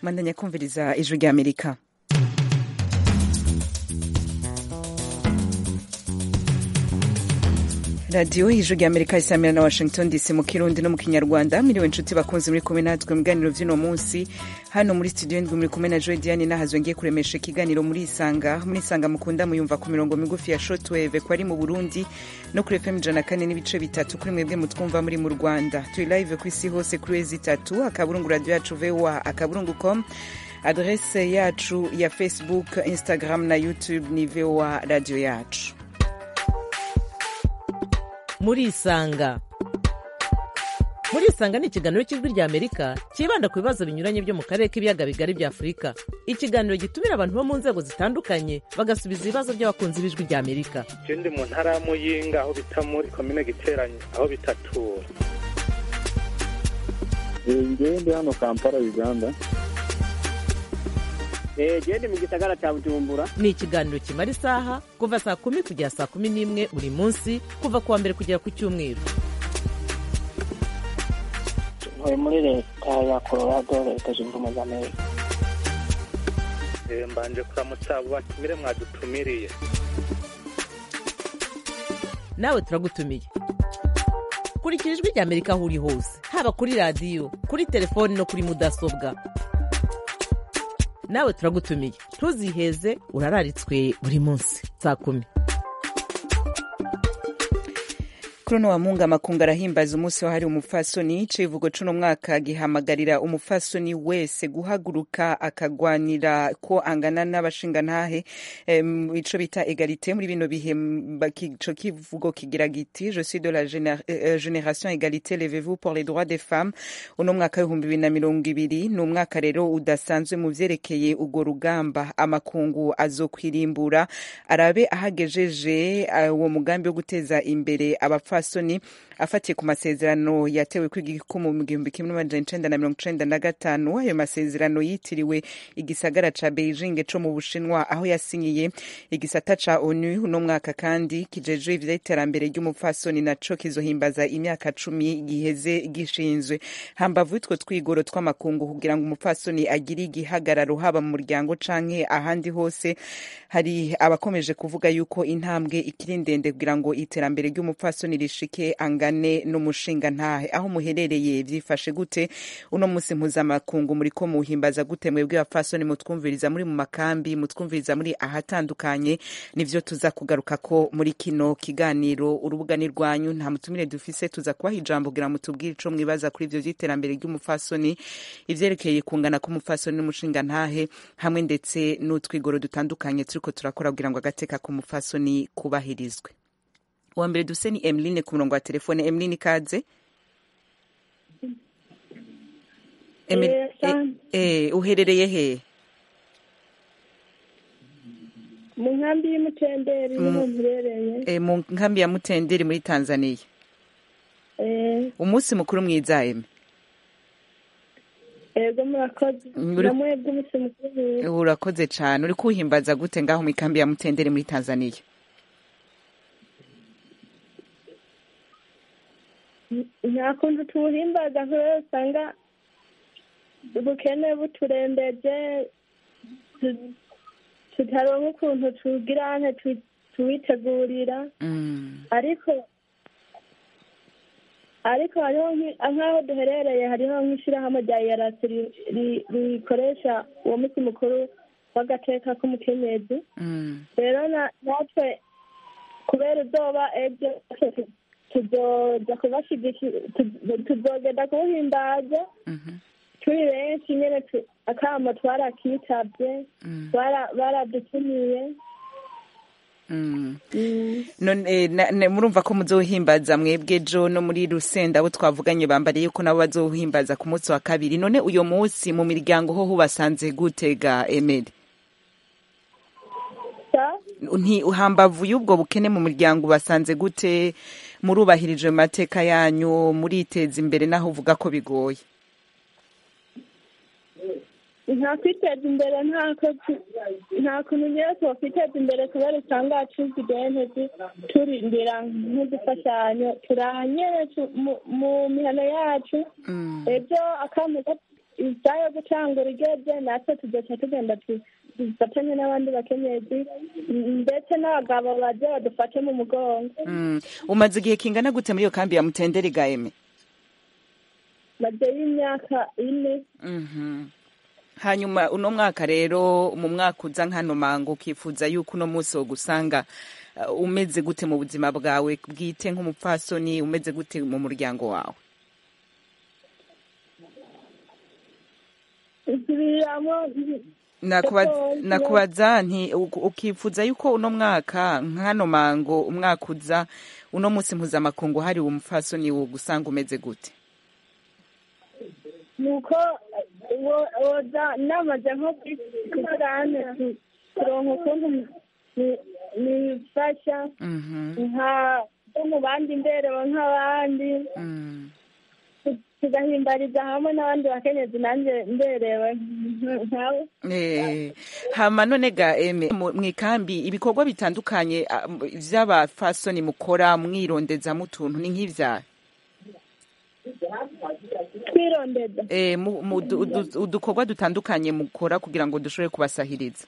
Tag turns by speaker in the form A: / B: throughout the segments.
A: mwandanya kumviriza ijwi rya amerika radiyo ijwi rya amerika isamira na washington dc mu kirundi no mu kinyarwanda miriwe inshuti bakunze muri kumwe natwe mu biganiro vy'uno munsi hano muri studio ndwi muri kumwe na joy diane nahazwe ngiye kuremesha ikiganiro muri isanga muri isanga mukunda muyumva ku mirongo migufi ya shortwave ko ari mu burundi no kuri fm ijana kane n'ibice bitatu kuri mwebwe mutwumva muri mu rwanda turi live ku isi hose kuri wezi itatu akaburungu radio yacu voa akaburungu com adrese yacu ya facebook instagram na youtube ni voa radio yacu
B: murisanga murisanga ni ikiganiro cy'ijwi rya amerika cyibanda ku bibazo binyuranye byo mu karere k'ibiyaga bigari bya afurika ikiganiro gitumira abantu bo mu nzego zitandukanye bagasubiza ibibazo by'abakunzi b'ijwi rya amerika
C: je ndi mu ntara ya muyinga aho bita muri komine giteranye aho bitatura
D: ngewe ndi hano kampala uganda
E: gende mu gisagara cya bujumbura
B: ni ikiganiro kimara isaha kuva saa kumi kugera saa kumi n'imwe buri munsi kuva ku wa mbere kugera ku cyumweru
E: ntuye muri leta ya colorado leta zunze ubumwe za amerika
C: Eh, mbanje kuramutsa abo batumire mwadutumiriye
B: nawe turagutumiye kurikira ijwi rya amerika aho uri hose haba kuri radiyo kuri telefoni no kuri mudasobwa nawe turagutumiye ntuziheze urararitswe buri munsi saa kumi
A: kuri uno wa mungu amakungu arahimbaza umunsi wahariwe umupfasoni icivugo c'uno mwaka gihamagarira umupfasoni wese guhaguruka akagwanira ko angana n'abashingantahe em, ico bita egalite muri bino bihe m- baki- ico kivugo kigira giti je suis de la géné- euh, génération égalité levez-vous pour les droits des femmes uno mwaka w'ibihumbi bibiri na mirongo ibiri ni umwaka rero udasanzwe mu vyerekeye urwo rugamba amakungu azokwirimbura arabe ahagejeje eh, uwo mugambi wo guteza imbere abapfasoni afatiye ku masezerano yatewe kw'igikumu mu gihumbi kimwe n'amajana icenda na mirongo icenda na gatanu ayo masezerano yitiriwe igisagara ca beijing co mu bushinwa aho yasinyiye igisata ca onu uno mwaka kandi kijejwe ivy'iterambere ry'umupfasoni naco kizohimbaza imyaka cumi giheze gishinzwe hambavu y'utwo twigoro tw'amakungu kugira ngo umupfasoni agire igihagararo haba mu muryango canke ahandi hose hari abakomeje kuvuga yuko intambwe ikiri ndende kugira ngo iterambere ry'umupfasoni rishike angane n'umushinga ntahe aho muherereye vyifashe gute uno musi mpuzamakungu muriko muhimbaza gute mwebwe bapfasoni mutwumviriza muri mu makambi mutwumviriza muri ahatandukanye nivyo tuza kugaruka ko muri kino kiganiro urubuga ni rwanyu nta mutumire dufise tuza kubaha ijambo kugira mutubwire ico mwibaza kuri ivyo vy'iterambere ry'umupfasoni ivyerekeye kungana k'umupfasoni n'umushinga ntahe hamwe ndetse n'utwigoro dutandukanye turiko turakora kugira ngo agateka k'umupfasoni kubahirizwe uwa mbere duse ni emeline ku murongo wa telefone emeline ikaze Emil-
F: Eh, asante.
A: eh, eh, uherereye he
F: mu nkambi y'umutenderi
A: Mm.
F: niho mperereye
A: eh, mu nkambi ya mutenderi muri tanzania
F: Eh,
A: umunsi mukuru mwiza eme
F: ego murakoze
A: Muri-
F: namwebwe umunsi mukuru mwiza.
A: urakoze cane uri kuhimbaza gute ngaho mu ikambi ya mutenderi muri tanzania
F: nta kuntu tuwuhimbaza kubera usanga ubukene buturembeje tu- tutaronka ukuntu tugira nte tu- tuwitegurira
A: Mm,
F: ariko ariko hariho nki- nk'aho duherereye hariho nk'ishyirahamwe rya yarasi rikoresha uwo munsi mukuru w'agateka k'umukenyezi
A: mm,
F: rero na- natwe kubera uzoba ejo natwe tuzoja kubashigikira tuzogenda kuwuhimbaza
A: mhm,
F: turi benshi nyene tu- akamo twarakitabye
A: mm,
F: bara- baradutumiye
A: mm.
F: Mm.
A: none eh, na- na- murumva ko muzohimbaza mwebwe jo no muri rusenda abo twavuganye bambariye yuko nabo bazohimbaza ku munsi wa kabiri none uyo munsi mu miryango ho hubasanze gutega emeri
F: sa
A: nti hambavu y'ubwo bukene mu muryango basanze gute murubahirije mu mateka yanyu muriteza imbere naho uvuga ko bigoye
F: nta kwiteza imbere ntako nta kuntu nyine twakwiteza imbere kubera usanga acuzi identezi turindira nk'udufashanyo turahanyene tu- mu- mu mihano yacu
A: Mm.
F: ejo akamo isaha yo gucangura igeze natwe tugaca tugenda tu- dufatanye n'abandi bakenyezi m- ndetse n'abagabo baje badufate mu mugongo
A: Mm. umaze igihe kingana gute muri iyo kambi ya mutenderi gaeme
F: maze y'imyaka ine
A: Mhm. hanyuma uno mwaka rero mu mwaka uza nk'ano mango ukifuza yuko uno munsi wo gusanga uh, umeze gute mu buzima bwawe bwite nk'umupfasoni umeze gute mu muryango wawe
F: nsubiramo
A: Nakubaza-
F: Gakondo.
A: nakubaza nti u- ukifuza yuko uno mwaka nk'ano mango umwaka uza uno munsi mpuzamakungu hari umupfasoni wo gusanga umeze gute
F: nuko wo- woza namaze nko kukurane kuronka ukuntu ni- nifasha
A: Mhm.
F: nka bo mu bandi mberewe nk'abandi
A: Mm.
F: tugahimbariza hamwe n'abandi bakenyezi nanjye mberewe nk- nkawe
A: Eh, hama none ga eme mu mu ikambi ibikorwa bitandukanye ah, m- vy'abafasoni mukora mwirondezamo utuntu ni nk'ivyaha
F: twirondeza
A: eh, mu- mu du- udu- udukorwa dutandukanye mukora kugira ngo dushobore kubasahiriza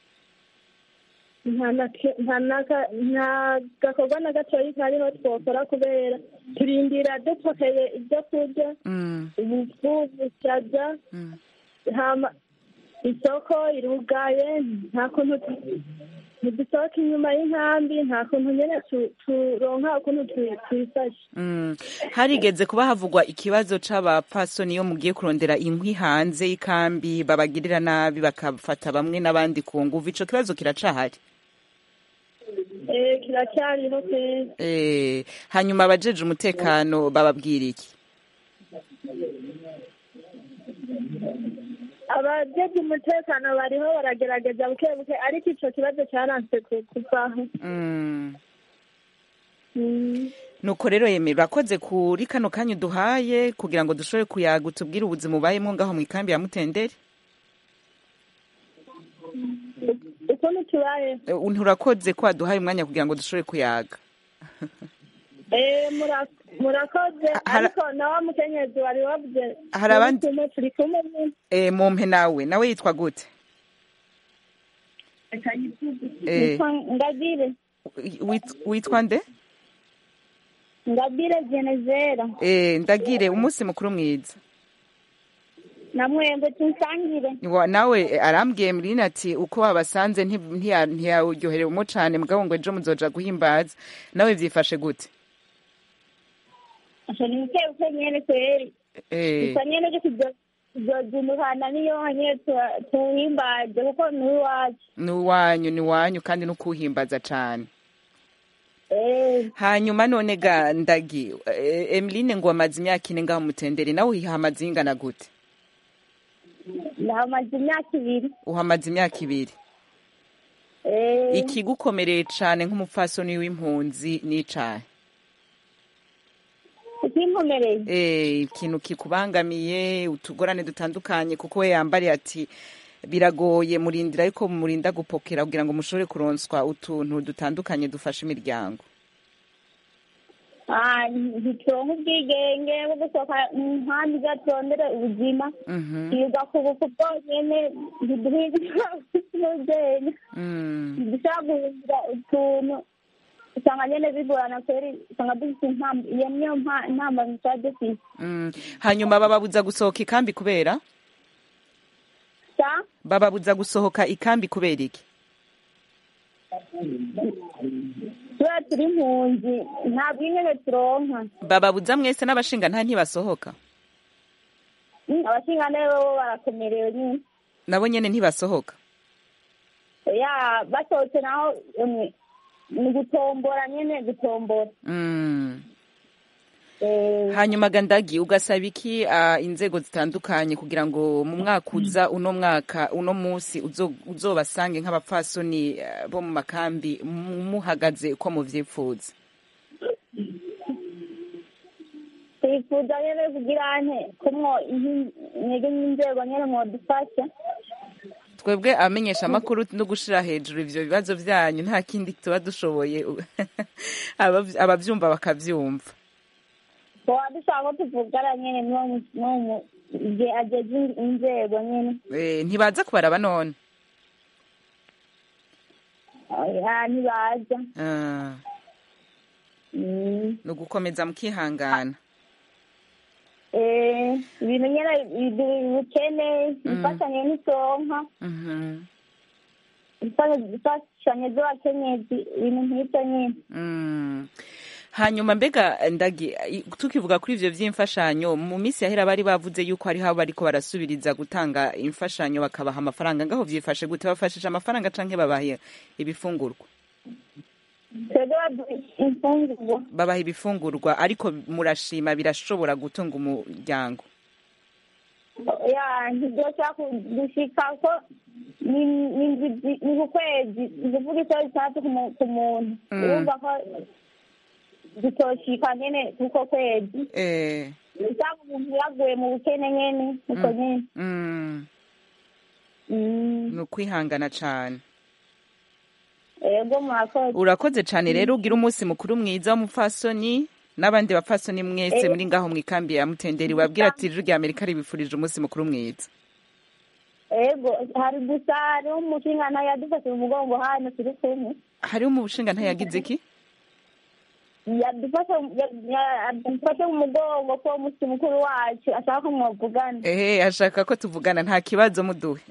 F: nta na ke- nta naka- nta gakorwa na gatoyi kariho twokora kubera turindira dupokeye ibyo kurya
A: Mm,
F: ubufu bushaza
A: mm.
F: hama isoko irugaye nta kuntu tu- ntidusohoka inyuma y'inkambi nta kuntu nyene tu- turonka ukuntu tu- twifashe
A: Mm. harigeze kuba havugwa ikibazo c'abapfasoni iyo mugiye kurondera inkwi hanze y'ikambi babagirira nabi bakafata bamwe n'abandi ku nguvu ico kibazo kiracahari
F: Eh, kiracyariho kwezi
A: eh, hanyuma abajeje umutekano bababwira iki
F: abajeje umutekano bariho baragerageza buke buke ariko ico kibazo cyaranse ku- kuvaho
A: mm.
F: Mm.
A: nuko rero yemera urakoze kuri kano kanya uduhaye kugira ngo dushobore kuyaga utubwire ubuzima ubayemo ngaho mu ikambi ya mutenderi
F: ukuntu tubaye
A: Eh, nturakoze ko waduhaye umwanya kugira ngo dushobore kuyaga
F: Eh, mura- murakoze
A: Hara-
F: ariko na wa mukenyezi wari wavuze
A: Hari abandi-
F: turi kumwe, turi kumwe nyine.
A: e, mumpe nawe nawe yitwa gute Eh.
F: Nitwa ngabire
A: Wit- witwa nde
F: ngabire genezera
A: e, ndagire umunsi mukuru mwiza
F: na mwembe tunsangire
A: Wa- nawe eh, arambwiye murina ati uko wabasanze nti- ntiya- ntiyawuryoherewemo cane mugabo ngo ejo muzoja guhimbaza nawe vyifashe gute
F: asha ni buke buke nyene kweri
A: Eh,
F: gusa nyene ryo tuzozindukana niyo nyene tu- tuhimbaje kuko ni iwacu
A: ni uwanyu ni wanyu kandi no kuhimbaza cane
F: Eh,
A: hanyuma none ga ndagi eh, emeline ngo amaze imyaka ine ngaho mutendere nawe uhamaze ingana gute
F: namaze imyaka ibiri
A: uhamaze imyaka ibiri
F: Eh,
A: ikigukomereye cane nk'umupfasoni w'impunzi n'icahe
F: ikinkomereye
A: eh, ikintu kikubangamiye utugorane dutandukanye kuko we yambariye ati biragoye murindira ariko murinda gupokera kugira ngo mushobore kuronswa utuntu dutandukanye dufasha imiryango
F: Ah, ntituronka ubwigenge bwo gusohoka mu nkambi za turondere ubuzima
A: Mhm,
F: twiga ku buku bwonyene ntiduhiga n'ubwenge
A: mm.
F: ntidushobora guhindura utuntu usanga nyene bigorana kweri usanga dufite impamvu iyo niyo mpa- ntambamyi tuba dufite
A: Mm. hanyuma bababuza gusohoka ikambi kubera
F: sa
A: bababuza gusohoka ikambi kubera iki
F: kubera turi impunzi nta bwingenge turonka
A: bababuza mwese n'abashinga nta ntibasohoka
F: Mm, abashingantahe bobo barakomerewe nyine
A: nabo nyene ntibasohoka
F: ya basohotse naho emwe ni gutombora nyene gutombora
A: mm.
F: Eh,
A: hanyuma gandagi ugasaba iki ah, inzego zitandukanye kugira ngo mu mwaka uza uno mwaka uno munsi uzo- uzobasange nk'abapfasoni eh, bo mu makambi mu- muhagaze uko muvyifuza
F: twifuza nyene kugira nte kumwo intege n'inzego nyene mwodufasha
A: twebwe abamenyesha amakuru no gushira hejuru ivyo bibazo vyanyu nta kindi tuba dushoboye Abavy- abavyumva bakavyumva
F: tuba dushaka ko tuvugana nyene n'uwo mu- n'uwo mu- igihe ageze inzego nyine
A: Eh, ntibaza kubaraba none
F: oya ntibaza
A: Ah,
F: Mm.
A: ni ugukomeza mukihangana
F: Eh, ibintu nyine biduha ubukene imfashanyo n'isonka
A: Mhm.
F: imfashanyo z'abakenyezi ibintu nk'ibyo nyine
A: Mm. hanyuma mbega ndagi i- tukivuga kuri ivyo vy'imfashanyo mu minsi yahera bari bavuze yuko hariho abo bariko barasubiriza gutanga imfashanyo bakabaha amafaranga ngaho vyifashe gute bafashije amafaranga canke babaha ibifungurwa
F: twebwe baduha imfungurwa
A: babaha ibifungurwa ariko murashima birashobora gutunga umuryango
F: ya ntibyoshobora gushika ko ni ni indwi- ni ku kwezi ni kuvuga isaha zitandatu ku mu- ku muntu
A: Mm.
F: urumva ko zitoshika nyene kuko kwezi
A: eh
F: usanga umuntu yaguye mu bukene nyene uko nyene
A: mm.
F: Mm.
A: ni ukwihangana cane
F: ego murakoze
A: urakoze cane rero ugira umunsi mukuru mwiza w'umupfasoni n'abandi bapfasoni mwese muri ngaho mwikambi ya mutenderi wabwira ati ijwi rya amerika ribifurije umunsi mukuru mwiza
F: ego hari gusa hariho umushinga yadufashe mu mugongo hano turi kumwe
A: hariho mu bushinga ntayagize iki
F: yadufashe ya- yadufashe mu mugongo ko umunsi mukuru wacu ashaka ko mwavugana
A: ehe ashaka ko tuvugana nta kibazo muduhe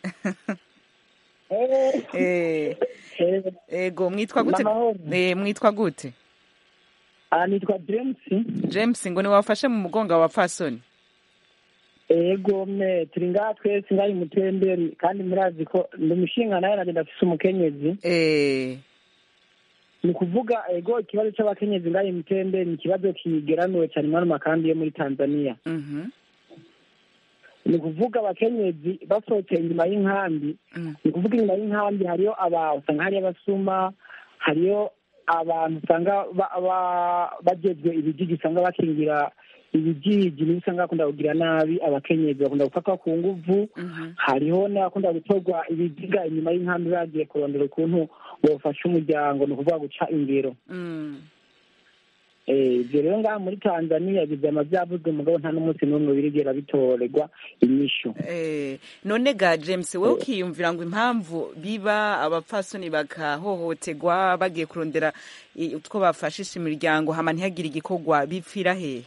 F: Eh,
A: Eh, ego mwitwa gute
D: Namahoro.
A: Eh, mwitwa gute
D: aha nitwa james
A: james ngo niwafashe mu mugongo wa wapfasoni
D: ego me turi ngaha twese ngari mutemberi kandi murazi ko ndi umushinga nawe nagenda afise umukenyezi
A: Eh,
D: ni kuvuga ego ikibazo c'abakenyezi ngari mutemberi ni ikibazo kigeramiwe cyane muri ano makambi yo muri tanzania
A: mhm,
D: ni kuvuga abakenyezi basohotse inyuma y'inkambi
A: mm,
D: ni kuvuga inyuma y'inkambi hariyo aba usanga hariyo abasuma hariyo abantu usanga ba- ba- bajejwe ibijiji usanga bakingira ibijiji nibo usanga bakunda kugira nabi abakenyezi bakunda gufatwa ku nguvu
A: mhm,
D: hariho n'abakunda gutorwa ibiziga inyuma y'inkambi bagiye kurondera ukuntu bofasha umuryango ni ukuvuga guca ingero
A: mm.
D: Eh, ibyo rero ngaha muri tanzania bizama byavuzwe mugabo nta n'umunsi n'umwe birigera bitorerwa inyishu
A: Eh, none ga james wowe ukiyumvira ngo impamvu biba abapfasoni bakahohoterwa bagiye kurondera i- utwo bafashisha imiryango hama ntihagire igikorwa bipfira hehe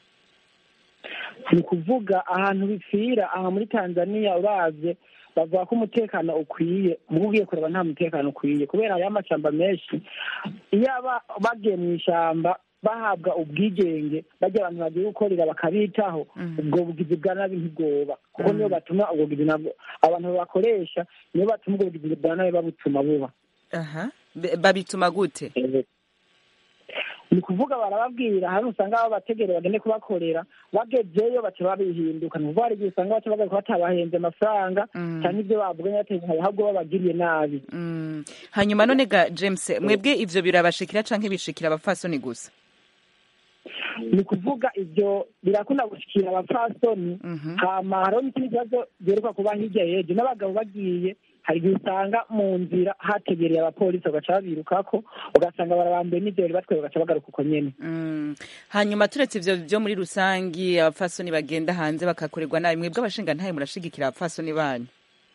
D: ni ukuvuga ahantu bipfira aha muri tanzania uravye bavuga ko umutekano ukwiye mugo ugiye kureba nta mutekano ukwiye kubera hariho amashamba menshi iyo aba bagiye mu ishamba bahabwa ubwigenge bajya abantu bagiye gukorera bakabitaho ubwo bugizi bwa nabi ntibwoba kuko niyo batuma ubwo bugizi nabwo abantu babakoresha niyo batuma ubwo bugizi bwa nabi babutuma buba
A: aha Be- babituma gute
D: ni kuvuga barababwira hano usanga babategere bagende kubakorera bagezeyo baca babihinduka ni ukuvuga hari igihe usanga baca bagaruka batabahenze amafaranga
A: Mm.
D: cyangwa ibyo bavuganye bateguye ahubwo babagiriye nabi
A: Mm. hanyuma none ga james mwebwe ivyo birabashikira canke bishikira abapfasoni gusa
D: ni kuvuga ibyo birakunda gushikira abapfasoni
A: Mhm.
D: hama hariho n'ikindi kibazo giheruka kuba hirya yejo n'abagabo bagiye hari igihe usanga mu nzira hategereye abapolisi bagaca babirukako ugasanga barabambuye n'ivyo bari batwaye bagaca bagaruka uko nyene
A: Mm. hanyuma turetse ivyo vyo muri rusangi abapfasoni bagenda hanze bakakorerwa nabi mwebwe abashinga ntaye murashigikira abapfasoni banyu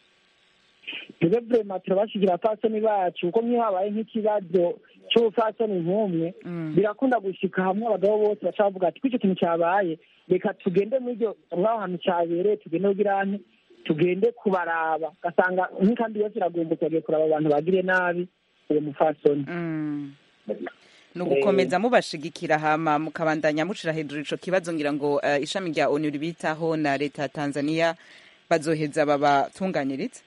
D: twebwe vrema turabashigira abapfasoni bacu kuko nk'iyo habaye nk'ikibazo c'ubupfasoni nk'umwe
A: Mm.
D: birakunda gushika hamwe abagabo bose baca bavuga ati kw'ico kintu cabaye reka tugende mw'iryo mw'aho hantu cabereye tugende kugira nte tugende kubaraba ugasanga nk'ikambi yose iragumbuka bagiye kuraba abantu bagiriye nabi uwo mupfasoni
A: Mm. ni ugukomeza mubashigikira hama mukabandanya mushira hejuru ico kibazo ngira ngo eh, ishami rya onu ribitaho na leta ya tanzania bazoheza babatunganiriza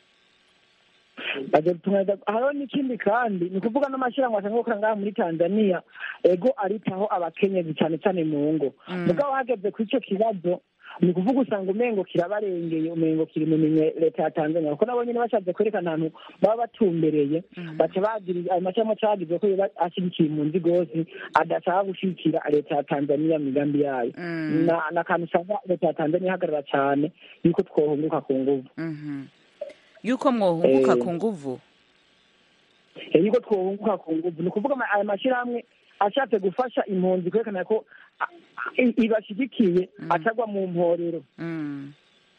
D: bazotunga hariho n'ikindi kandi ni ukuvuga n'amashyirahamwe asanzwe gukora ngaha muri tanzania ego aritaho abakenyezi cyane cyane mu ngo
A: Mm.
D: mugabo hageze kuri ico kibazo ni ukuvuga usanga umengo kirabarengeye umengo kiri mu minwe leta ya tanzania kuko nabo nyene bashatse kwerekana ahantu baba batumbereye baca bagira ayo mashyirahamwe aca yagize ko yoba ashyigikiye impunzi rwose adashaka gushigikira leta ya tanzania mu migambi yayo
A: Mm.
D: na na kantu usanga leta ya tanzania ihagarara cyane yuko twohunguka ku nguvu
A: Mhm. yuko mwohunguka
D: Eh.
A: ku nguvu
D: Eh, yuko twohunguka ku nguvu ni ukuvuga ama- aya mashyirahamwe ashatse gufasha impunzi kwerekana ko a- i- ibashigikiye atagwa mu mporero
A: Mm.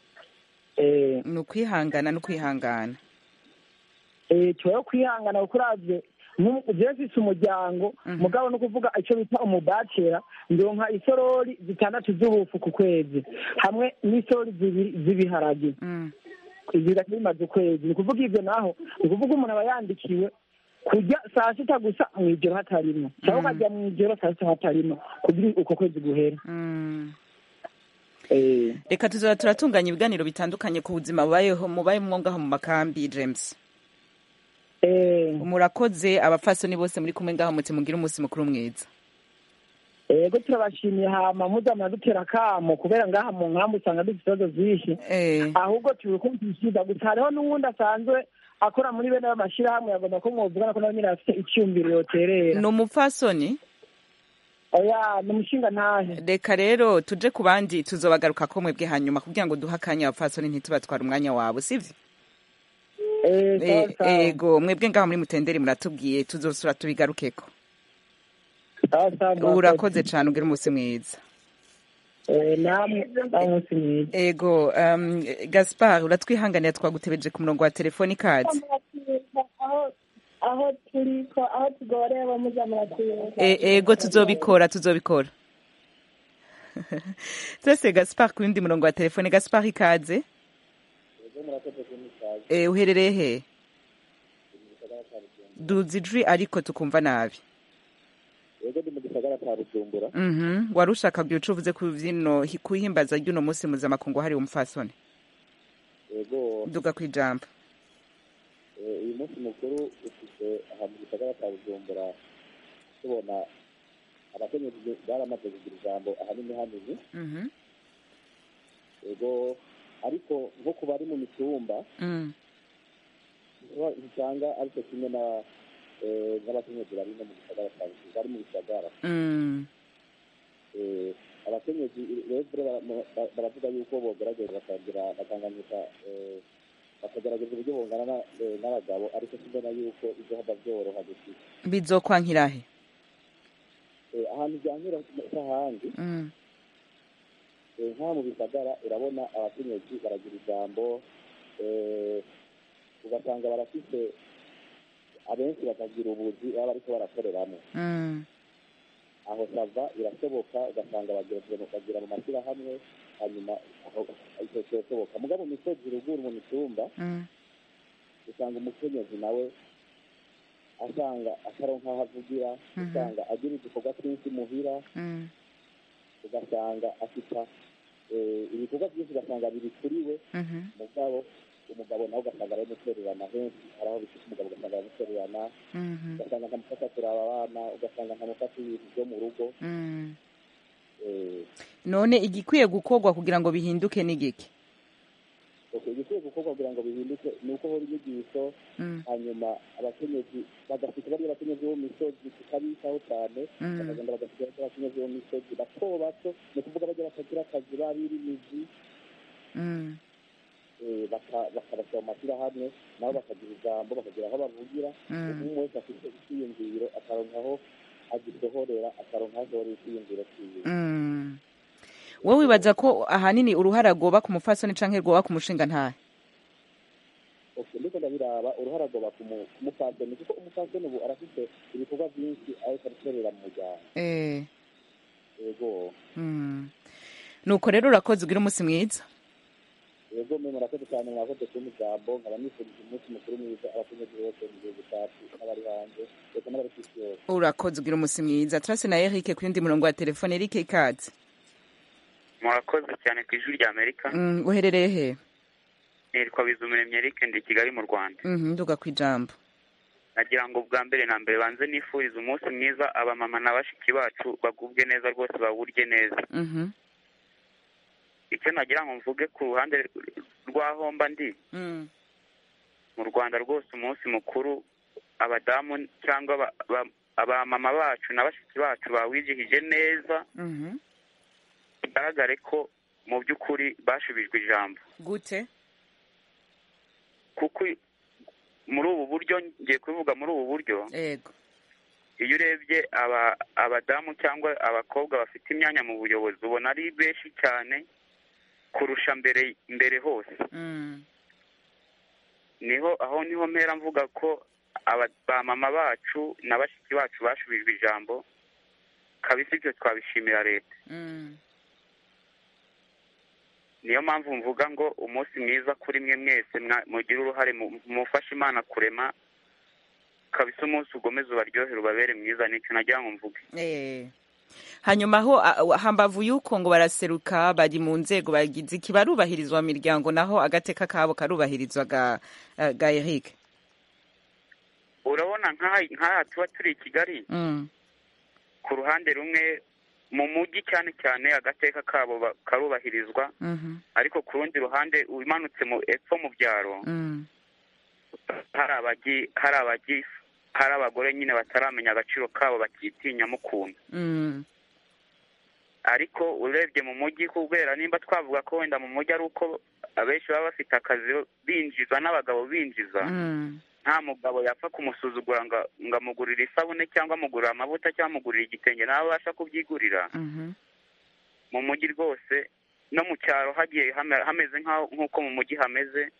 D: eh
A: ni ukwihangana no kwihangana
D: eh tuwe kwihangana kuko uravye jewe mfise umuryango mugabo no kuvuga ico bita umubacera ndonka isorori zitandatu z'ubufu ku kwezi hamwe n'isorori zibiri z'ibiharage
A: Mm.
D: ibyo bimaze ukwezi ni ukuvuga ibyo naho ni ukuvuga umuntu aba yandikiwe kurya saa sita gusa mu ijoro hatarimo cyangwa ukajya mu ijoro saa sita hatarimo kugira uko kwezi guhera
A: Mm.
D: Eh,
A: reka tuzaba turatunganya ibiganiro bitandukanye ku buzima bubayeho mubayemo ngaho mu makambi james
D: eh,
A: murakoze abapfasoni bose muri kumwe ngaho muti mugire umunsi mukuru mwiza
D: yego turabashimiye hama muza muradutera akamo kubera ngaha mu nkambi usanga dufite ibibazo byinshi
A: Eh,
D: ahubwo tubikumvishiriza gusa hariho n'uwundi asanzwe akora muri bene ayo mashyirahamwe yagomba ko mwovugana ko nawe nyine afite icyumviro yoterera
A: ni umupfasoni
D: oya ni umushinga ntahe
A: reka rero tuje ku bandi tuzobagaruka ko mwebwe hanyuma kugira ngo duhe akanya abapfasoni ntitubatware umwanya wabo sivyo
D: Eh, sawa,
A: Eh,
D: sawa.
A: ego mwebwe ngaho muri mutenderi muratubwiye tuzosura tubigarukeko
D: Sawa, sawa, murakoze.
A: urakoze cane ugire umunsi mwiza
D: Eh, namwe namwe umunsi mwiza
A: ego um, gaspar uratwihanganira twagutebeje ku murongo wa telefoni ikaze
F: aho aho turi ko aho tugorewe muza muratwibuka
A: E- ego tuzobikora tuzobikora sese gaspar ku yundi murongo wa telefone gaspar ikaze e, uherereye he duzi ijwi ariko tukumva nabi
G: yego ndi mu gisagara cya bujumbura
A: Mhm. wari ushaka kugira ico uvuze ku vino kuhimbaza ry'uno munsi mpuzamakungu hariwe umupfasoni
G: yego
A: duga kwijambo
G: eh, uyu munsi mukuru ufite aha mu gisagara cya bujumbura tubona abakenyezi baramaze kugira ijambo ahanini hanini
A: Mhm.
G: yego ariko nko ku bari mu mitumba
A: Mm.
G: uba- usanga aricyo kimwe na eh, n'abakenyezi bari no mu gisagara cya bujumbura bari mu bisagara
A: Mm.
G: Eh, abakenyezi rero bara- bara- baravuga yuko bogerageza bakagira bakanganyika eh, bakagerageza uburyo bungana na- eh, n'abagabo ariko simbona yuko ibyo haba byoroha gushika
A: bizokwankirahe
G: Eh, ahantu byankira n'ahandi
A: Mm.
G: eh, nka mu bisagara urabona abakenyezi baragira ijambo eh, ugasanga barafise abenshi bakagira ubuzi baba bariko barakoreramo
A: Mm.
G: aho sava birashoboka ugasanga bagira bagira mu mashyirahamwe hanyuma aho icyo kirashoboka mugabo mu misozi ruguru mu mitumba
A: Mm.
G: usanga umukenyezi nawe asanga ataronka aho avugira
A: Mhm.
G: usanga agira udukorwa twinshi muhira
A: Mm.
G: ugasanga afita eh, ibikorwa byinshi ugasanga biri kuri we
A: Mhm.
G: mugabo umugabo nawe ugasanga aramutererana henshi hari aho bifite umugabo ugasanga aramutererana
A: Mhm.
G: ugasanga ntamufasha kuraba abana ugasanga ntamufasha ibintu byo mu rugo
A: Mm.
G: eh,
A: none igikwiye gukorwa kugira ngo bihinduke ni giki
G: okay, igikwiye gukorwa kugira ngo bihinduke ni uko hora inyigisho
A: Mm.
G: hanyuma abakenyezi bagafite bariya bakenyezi bo mu misozi tukabitaho cyane
A: Mm.
G: bakagenda bagasigaho abakenyezi bo mu misozi bato bato ni ukuvuga bajya batagira akazi barira imizi
A: Mm.
G: eh, baka- bakabashyira mu mashyirahamwe nabo bakagira ijambo bakagira aho bavugira
A: Mm.
G: umuntu wese afite icyiyumviro akaronka aho agisohorera akaronka aho asohorera icyiyumviro cyiwe
A: Mm. wowe wibaza ko ahanini uruhara rwoba ku mupfasoni canke rwoba ku mushinga ntahe
G: Okay, ndiko ndabiraba uruhara rwoba ku mu- ku mupfasoni kuko umupfasoni ubu arafite ibikorwa byinshi ariko arakorera mu muryango
A: Eh.
G: yego
A: Mm. nuko rero urakoze ugira umunsi mwiza
G: yego mwe murakoze cyane mwakoze kumpa ijambo nkaba nifurije umunsi mukuru mwiza abakenyezi bose mu gihugu cyacu n'abari hanze ndetse n'abari ku isi yose
A: urakoze ugira umunsi mwiza turase na eric ku yundi murongo wa telefone eric ikaze
H: murakoze cyane ku ijwi rya amerika
A: Mm, uherereye he
H: nitwa bizumuremyi eric ndi i kigali mu rwanda
A: Mhm, nduga ku ijambo
H: nagira ngo bwa mbere na mbere banze nifurize umunsi mwiza abamama na bashiki bacu bagubwe neza rwose bawurye neza
A: Mhm.
H: icyo nagira ngo mvuge ku ruhande rw'aho mba ndi
A: Mm.
H: mu rwanda rwose umunsi mukuru abadamu cyangwa aba- aba- abamama bacu na bashiki bacu bawizihije neza
A: Mhm.
H: bigaragare ko mu by'ukuri bashubijwe ijambo
A: gute
H: kuko muri ubu buryo ngiye kubivuga muri ubu buryo
A: ego
H: iyo urebye aba abadamu cyangwa abakobwa bafite imyanya mu buyobozi ubona ari benshi cyane kurusha mbere mbere hose
A: Mm.
H: niho aho niho mpera mvuga ko aba- ba mama bacu na bashiki bacu bashubijwe ijambo kabisa ibyo twabishimira leta
A: Mm.
H: niyo mpamvu mvuga ngo umunsi mwiza kuri mwe mwese mwa- mugire uruhare mu- mufashe imana kurema kabisa umunsi ugomeze ubaryohere ubabere mwiza nicyo nagira ngo mvuge
A: Eh. hanyuma ho a- hambavu y'uko ngo baraseruka bari mu nzego bagize iki barubahirizwa mu miryango naho agateka kabo karubahirizwa ga, eh, ga Eric
H: urabona nk'aha nk'aha tuba turi i kigali
A: mm.
H: ku ruhande rumwe mu mujyi cyane cyane agateka kabo ba- karubahirizwa
A: Mhm.
H: ariko ku rundi ruhande umanutse mu epfo mu byaro
A: Mm.
H: hari abagi hari abagi hari abagore nyine bataramenya agaciro kabo bakitinyamo ukuntu
A: Mm.
H: ariko urebye mu mujyi kubera nimba twavuga ko wenda mu mujyi ari uko abenshi baba bafite akazi binjiza n'abagabo binjiza
A: Mm.
H: nta mugabo yapfa kumusuzugura ngo ngo amugurire isabune cyangwa amugurire amavuta cyangwa amugurire igitenge nawe abasha kubyigurira
A: Mhm.
H: mu mujyi rwose no mu cyaro hagiye hame- hameze nk'aho nk'uko mu mujyi hameze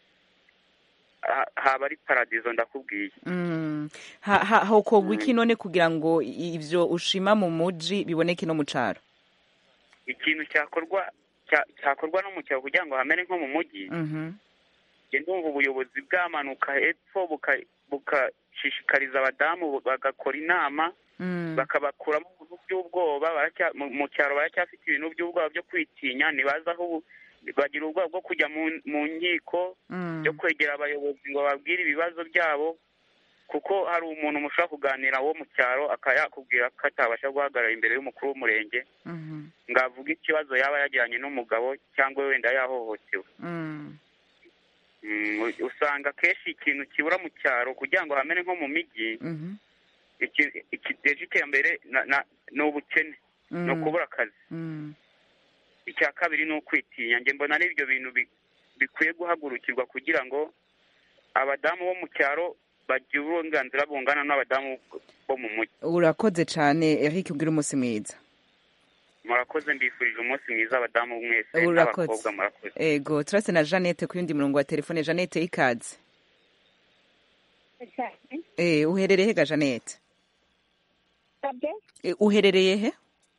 H: ha- haba ari paradizo ndakubwiye
A: Mm. Ha- ha- hokorwa iki none kugira ngo ivyo ushima mu muji biboneke no mu caro
H: ikintu cyakorwa cya- cyakorwa no mu cyaro kugira ngo hamere nko mu mujyi
A: Mhm.
H: njye ndumva ubuyobozi bwamanuka hepfo buka- bugashishikariza abadamu bagakora inama
A: Mm.
H: bakabakuramo ibintu by'ubwoba baracya- mu- mu cyaro baracyafite ibintu by'ubwoba byo kwitinya ntibazi aho ubu- bagira ubwoba bwo kujya mu mu nkiko
A: Mm.
H: byo kwegera abayobozi ngo babwire ibibazo byabo kuko hari umuntu mushobora kuganira wo mu cyaro akaba yakubwira ko atabasha guhagarara imbere y'umukuru w'umurenge
A: Mhm.
H: ngo avuge ikibazo yaba yajyanye n'umugabo cyangwa wenda yahohotewe
A: Mm.
H: Mm, u- usanga akenshi ikintu kibura mu cyaro kugira ngo hamere nko mu mijyi
A: Mhm.
H: iki- ikiteje iterambere na- na- ni ubukene ni
A: Mm.
H: ukubura akazi
A: Mm.
H: icya kabiri ni ukwitinya njye mbona ari ibyo bintu bi- bikwiye guhagurukirwa kugira ngo abadamu bo mu cyaro bagire uburenganzira bungana n'abadamu bo mu mujyi
A: urakoze cane Eric ugira umunsi mwiza
H: murakoze mbifurije umunsi mwiza abadamu mwese
A: Urakoze.
H: n'abakobwa murakoze
A: ego turase na Jeannette ku yundi murongo wa telefone Jeannette ikaze
F: cyane
A: eh uherereye he ga Jeannette
F: sabye
A: Eh, uherereye he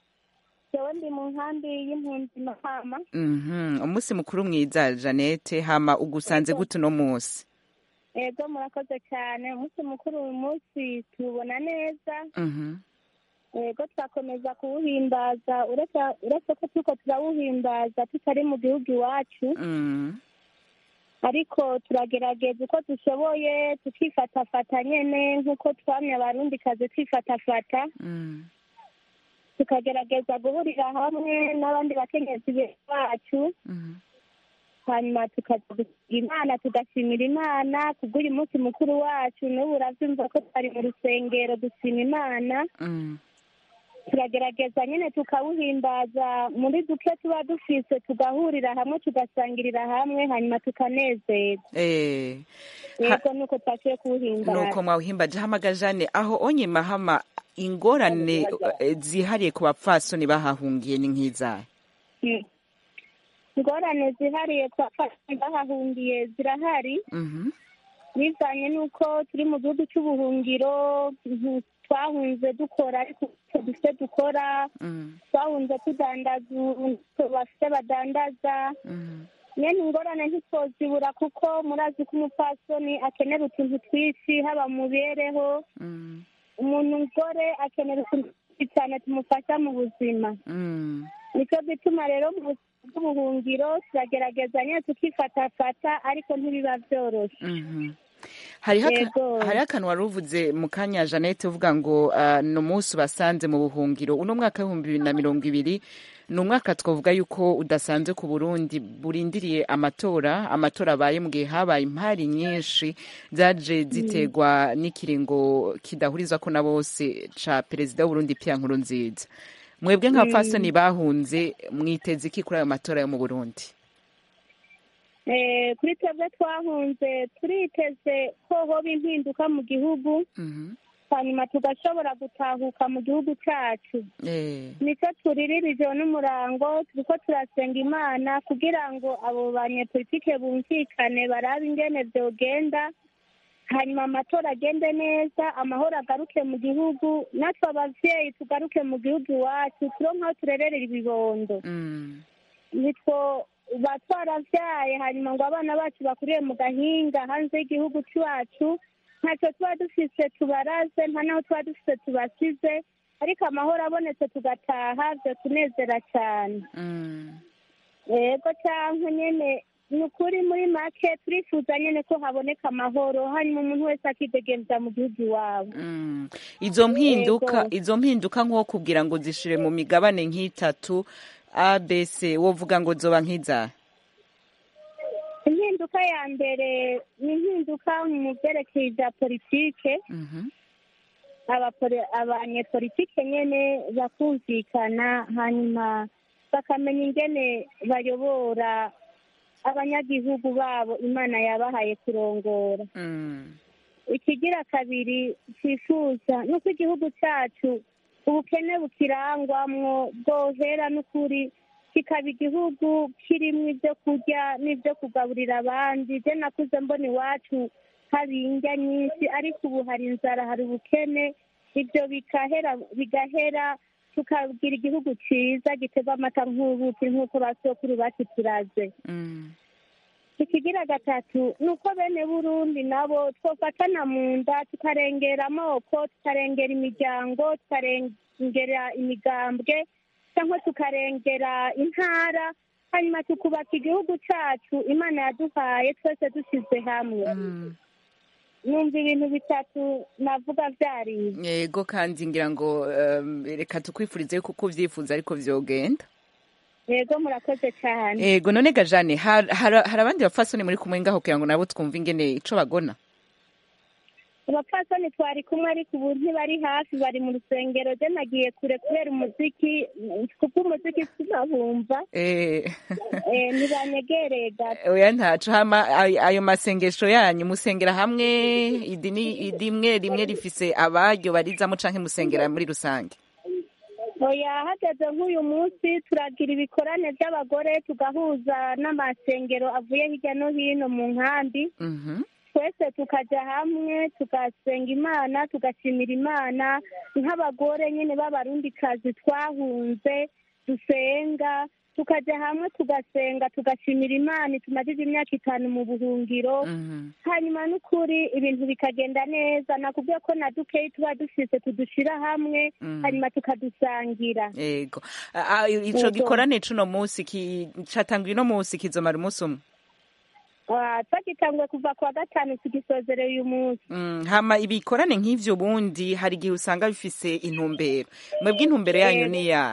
F: jewe ndi mu nkambi y'impunzi mahama
A: Mhm. umunsi mukuru mwiza Jeannette hama ugusanze gute uno munsi
F: ego murakoze cyane umunsi mukuru uyu munsi tuwubona neza
A: Mhm.
F: ego twakomeza kuwuhimbaza uretse uretse ko turiko turawuhimbaza tutari mu gihugu iwacu
A: Mm.
F: ariko turagerageza uko dushoboye tukifatafata nyene nk'uko twamye abarundi kazi twifatafata
A: Mm.
F: tukagerageza guhurira hamwe n'abandi bakenyezi bacu
A: Mhm.
F: hanyuma tukaza gusiga imana tugashimira imana kubw'uyu munsi mukuru wacu n'ubu uravyumva ko twari mu rusengero dushima imana
A: Mm.
F: turagerageza nyine tukawuhimbaza muri duke tuba dufise tugahurira hamwe tugasangirira hamwe hanyuma tukanezerwa
A: eh Ha-
F: yego nuko twashoboye kuwuhimbaza
A: nuko mwawuhimbaje hamaga Jane aho onye mahama ingorane eh, zihariye ku bapfasoni bahahungiye ni nk'izahe
F: Mm. ingorane zihariye twafashe bahahungiye zirahari
A: Mhm.
F: bivanye n'uko turi mu gihugu cy'ubuhungiro mhm, twahunze dukora ariko ntacyo dufite dukora
A: Mm.
F: twahunze tudandaza ubu bafite badandaza
A: Mhm.
F: nyene ingorane ntitwozibura kuko murazi ko umupfasoni akenera utuntu twinshi haba mu mibereho
A: Mm.
F: umuntu mugore akenera utuntu twinshi cyane tumufasha mu buzima
A: Mm.
F: nicyo gituma rero mu buzima bw'ubuhungiro turagerageza nyine tukifatafata ariko ntibiba byoroshe
A: Mhm. hariho aka-
F: Yego.
A: hariho akantu wari uvuze mu kanya jeannette uvuga ngo ah, ni umunsi ubasanze mu buhungiro uno mwaka w'ibihumbi bibiri na mirongo ibiri ni umwaka twavuga yuko udasanzwe ku burundi burindiriye amatora amatora abaye mu gihe habaye impari nyinshi zaje ziterwa n'ikiringo kidahurizwa ko na bose ca perezida w'uburundi pia nkuru nziza mwebwe nk'abapfasoni bahunze mwiteze iki kuri ayo matora yo mu burundi
F: Eh, kuri twebwe twahunze turiteze ko hoba impinduka mu gihugu
A: Mhm.
F: hanyuma tugashobora gutahuka mu gihugu cyacu
A: Eh,
F: nicyo turiririje n'umurango turiko turasenga imana kugira ngo abo banyepolitike bumvikane barabe ingene vyogenda hanyuma amatora agende neza amahoro agaruke mu gihugu natwe abavyeyi tugaruke mu gihugu iwacu turonke aho turererera ibibondo
A: mm,
F: nitwo ba twaravyaye hanyuma ngo abana bacu bakuriye mu gahinga hanze y'igihugu cyacu ntacyo tuba dufise tubaraze nta naho tuba dufise tubasize ariko amahoro abonetse tugataha vyo tunezera cyane
A: mm.
F: yego cyangwa nyene ni ukuri muri make turifuza nyene ko haboneka amahoro hanyuma umuntu wese akidegemvya mu gihugu iwabo
A: Mm. izo mpinduka
F: Yego.
A: izo mpinduka nko kugira ngo zishire mu migabane nk'itatu abc wovuga ngo zoba nk'iza
F: impinduka ya mbere ni impinduka mu vyerekeye ivya politike
A: Mhm.
F: abapoli- abanyepolitike nyene bakumvikana hanyuma bakamenya ingene bayobora abanyagihugu babo imana yabahaye kurongora
A: Mm.
F: ikigira kabiri twifuza ni uko igihugu cyacu ubukene bukirangwamwo bwohera n'ukuri kikaba igihugu kirimo ibyo kurya n'ibyo kugaburira abandi je nakuze mbona iwacu hari indya nyinshi ariko ubu hari inzara hari ubukene ibyo bigahera bigahera tukagira igihugu ciza gitega amata nk'ubuki nk'uko basokuru bacu turaze
A: Mm.
F: ikigira gatatu ni uko bene burundi nabo twofatana mu nda tukarengera amoko tukarengera imiryango tukarengera imigambwe cyangwa tukarengera intara hanyuma tukubaka igihugu cyacu imana yaduhaye twese dushyize hamwe
A: Mm.
F: numva ibintu bitatu navuga byari
A: yego kandi ngira ngo um, reka tukwifurize yuko uko uvyifuza ariko vyogenda
F: yego murakoze cyane
A: yego none gajane har- har- hari abandi bapfasoni muri kumwe ngaho kugira ngo nabo twumve ingene ico bagona
F: abapfasoni twari kumwe ariko ubu ntibari hafi bari mu rusengero je nagiye kure kubera umuziki kuko umuziki sinabumva
A: Eh,
F: Eh, ntibanyegereye gato
A: oya ntaco hama ay- ayo masengesho yanyu musengera hamwe idini idimwe rimwe rifise abaryo barizamo canke musengera muri rusange
F: oya hageze nk'uyu munsi turagira ibikorane by'abagore tugahuza n'amasengero avuye hirya no hino mu nkambi
A: Mhm.
F: twese tukajya hamwe tugasenga imana tugashimira imana nk'abagore nyine b'abarundikazi twahunze dusenga tukajya hamwe tugasenga tugashimira imana tumajije imyaka itanu mu buhungiro
A: Mhm.
F: hanyuma n'ukuri ibintu bikagenda neza nakubwiye ko na dukeyi tuba dufise tudushira hamwe
A: Mm.
F: hanyuma tukadusangira
A: yego A- a- ico
F: Yego.
A: gikorane c'uno musi ki- catangwa uno musi kizomara umunsi umwe
F: Ah, twagitanguye kuva ku wa gatanu tugisozereye uyu munsi
A: Mm, hama ibikorane nk'ivyo ubundi hari igihe usanga bifise intumbero mwebwe intumbero yanyu
F: Yego.
A: ni ya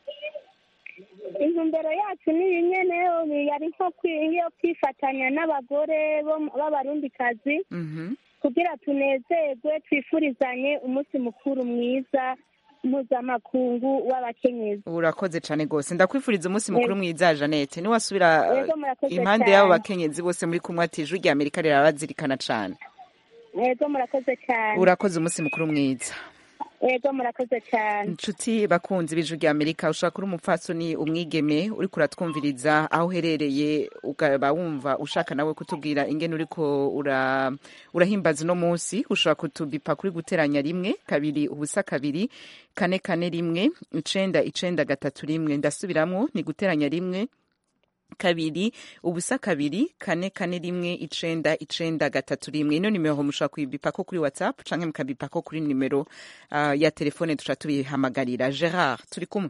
F: intumbero yacu ni iyi nyene yari nko kwi- iyo kwifatanya n'abagore bo mu- b'abarundikazi
A: Mhm.
F: kugira tunezerwe twifurizanye umunsi mukuru mwiza mpuzamakungu w'abakenyezi
A: urakoze cane gose ndakwifuriza umunsi mukuru mwiza janete niwasubira
F: Yego, murakoze
A: impande
F: cane.
A: y'abo bakenyezi bose muri kumwe ati ijwi rya amerika rirabazirikana cane
F: yego murakoze cyane
A: urakoze umunsi mukuru mwiza
F: yego murakoze cyane
A: inshuti bakunzi b'ijwi rya amerika ushobora kuri umupfasoni umwigeme uriko uratwumviriza aho uherereye ukaba wumva ushaka nawe kutubwira ingene uriko ura, urahimbaza uno munsi ushobora kutubipa kuri guteranya rimwe kabiri ubusa kabiri kane kane rimwe icenda icenda gatatu rimwe ndasubiramwo ni guteranya rimwe kabiri ubusa kabiri kane kane rimwe icenda icenda gatatu rimwe ino nimero mushobora kuyibipako kuri whatsapp canke mukabipako kuri nimero uh, ya telefone tuca tubihamagarira gerard turi kumwe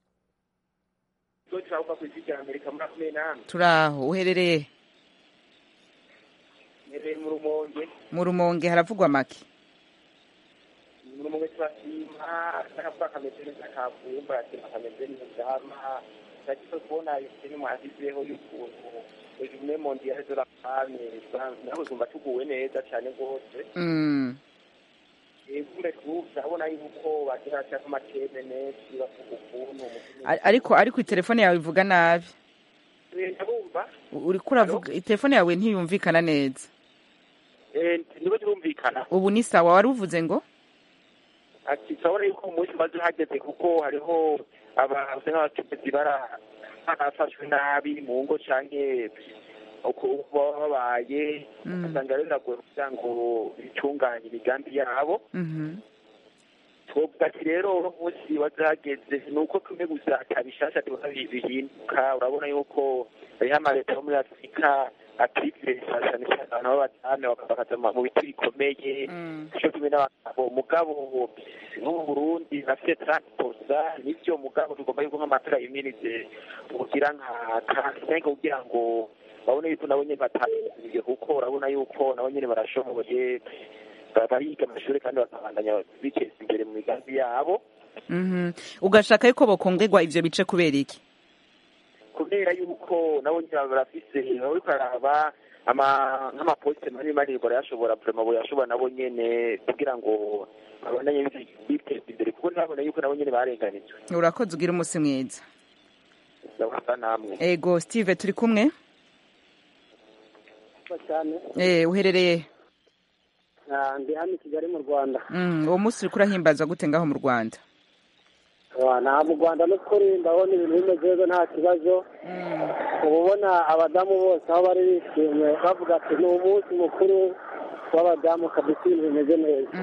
I: turavuga ku isi rya amerika muri makumyabiri n'ane
A: turaho uherereye
I: nhereye mu rumonge
A: mu rumonge haravugwa make
I: mu rumonge turashima n'akavuga kameze neza kavuye mbaratema kameze neza hama turagize kubona filime yashyizeho y'ukuntu ejume mondiyale de la femme nawe uzumva tuguwe neza cyane rwose
A: mm.
I: kumbe turabona yuko bagira cyangwa amateme menshi bavuga ukuntu
A: A- ariko ariko telefone yawe ivuga nabi
I: ndabumva
A: uriko uravuga telefone yawe ntiyumvikana neza
I: niba turumvikana
A: ubu ni sawa wari uvuze ngo
I: ati turabona yuko umunsi umaze uhageze kuko hariho abantu nk'abacuruzi barafashwe nabi mu ngo canke uko baba babaye ugasanga rero biragoye kugira ngo bitunganye imigambi yabo twovuga ati rero uno munsi wazahageze ni uko tumwe gusa atabishasha tubona bihinduka urabona yuko hariho amaleta yo muri afurika akirifasha cyane cyane abantu b'abadamu bakaza mu biti bikomeye cyo kimwe n'abagabo mugabo nko mu burundi nafite transporta nivyo mugabo tugomba yuko nk'amatora yimirize kugira nka kansenga kugira ngo babone yuko nabo nyene bataniye kuko urabona yuko nabo nyene barashoboye bariga amashuri kandi bakabandanya biteza imbere mu migambi yabo
A: ugashaka yuko bokongerwa ivyo bice kubera iki
I: kubera yuko nabo nyine barafise bariko bararaba nk'amaposite manini manini barayashobora vrema boyashobora nabo nyene kugira ngo babandanye biteza imbere kuko ntibabona yuko nabo nyene barenganijwe
A: urakoze ugira umunsi mwiza
I: ndabasa namwe
A: ego steve turi kumwe
J: cyane
A: eh uherereye
J: ndi hano i kigali mu rwanda
A: uwo munsi uriko urahimbazwa gute ngaho mu rwanda
J: nta mu rwanda n'ukuri ndabona ibintu bimeze neza nta kibazo uba ubona abadamu bose aho bari bishimye bavuga ati ni umunsi mukuru w'abadamu kabisa ibintu bimeze neza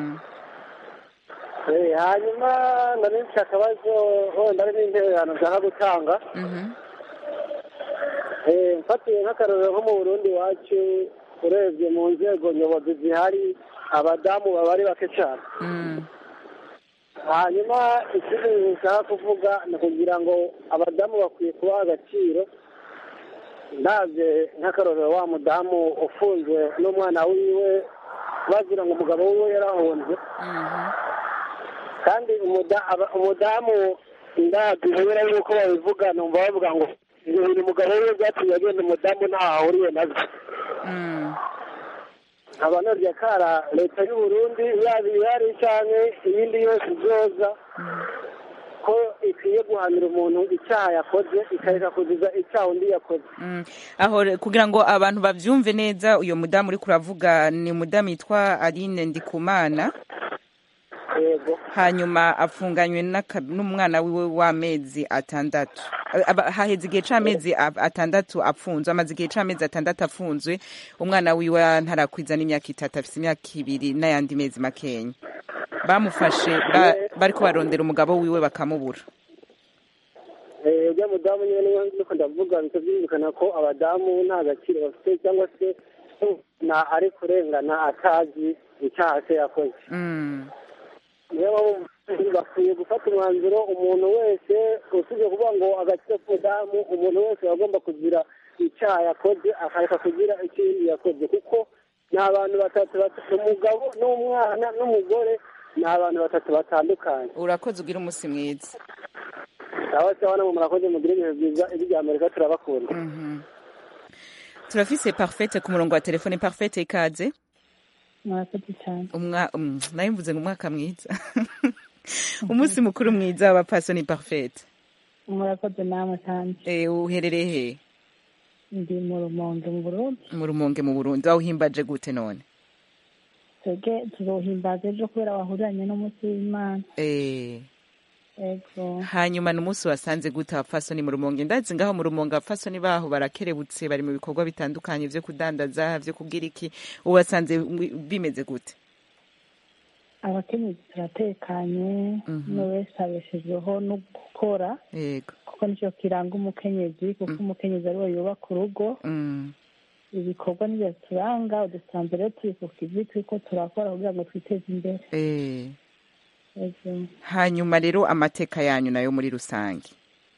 J: hanyuma nari nfite akabazo wenda ari n'intererano nshaka gutanga mfatiye nk'akarorero nko mu burundi iwacu urebye mu nzego nyobozi zihari abadamu baba ari bake cyane hanyuma ikindi bintu nshaka kuvuga ni ukugira ngo abadamu bakwiye kubaha agaciro ndabye nk'akarorero wa mudamu ufunzwe n'umwana wiwe bagira ngo umugabo wiwe yarahunze kandi umudamu ndabye kubera yuko babivuga numva bavuga ngo ibyo bintu umugabo wiwe byatumye agenda umudamu ntaho ahuriye nabyo abanarya kara leta y'u Burundi yaba ihari cyane iyindi yose izoza ko ikwiye guhanira umuntu icyaha yakoze ikareka kuziza icyaha undi yakoze
A: aho kugira ngo abantu babyumve neza uyu mudamu uri kuravuga ni umudamu yitwa aline ndikumana hanyuma afunganywe n'umwana wiwe w'amezi atandatu haheze igihe c'amezi atandatu apfunzwe amaze igihe c'amezi atandatu afunzwe umwana wiwe ntarakwiza n'imyaka itatu afise imyaka ibiri n'ayandi mezi makenya bamufashe bariko barondera umugabo wiwe bakamubura
J: ujya mudamu nyine niyo ndiko ndavuga bika byumvikana ko abadamu nta gaciro bafite cyangwa se na ari kurengana atazi icyaha se yakoze niyo bakwiye gufata umwanzuro umuntu wese usibye kuvuga ngo agaciro k'umudamu umuntu wese agomba kugira icyaha yakoze akareka kugira ikindi yakoze kuko ni abantu batatu umugabo n'umwana n'umugore ni abantu batatu batandukanye
A: urakoze ugira umunsi mwiza
J: sawa sawa namwe murakoze mugire ibihe byiza ibi bya amerika turabakunda
A: turafise parfete ku murongo wa telefone parfete ikaze
K: murakoze cyane
A: nayo mvuze ngo umwaka mwiza umunsi mukuru mwiza w'abapasoni parfete
K: murakoze namwe kandi
A: uherereye he
K: ndi mu rumonge mu burundi
A: mu rumonge mu burundi wawuhimbaje gute none
K: twebwe tuzohimbaza ejo kubera wahuriranye n'umunsi w'imana
A: hanyuma ni umunsi wasanze gute abapfasoni mu rumonge ndazi ngaho mu rumonge abapfasoni baho barakerebutse bari mu bikorwa bitandukanye byo kudandaza byo kubwira iki ubasanze bimeze gute
K: abakenyezi turatekanye umwe wese abeshejweho no gukora kuko nicyo kiranga umukenyezi kuko umukenyezi ariwe yubaka urugo ibikorwa nibyo turanga udusanzwe rero turi ku kivi turiko turakora kugira ngo twiteze imbere
A: hanyuma rero amateka yanyu nayo muri rusange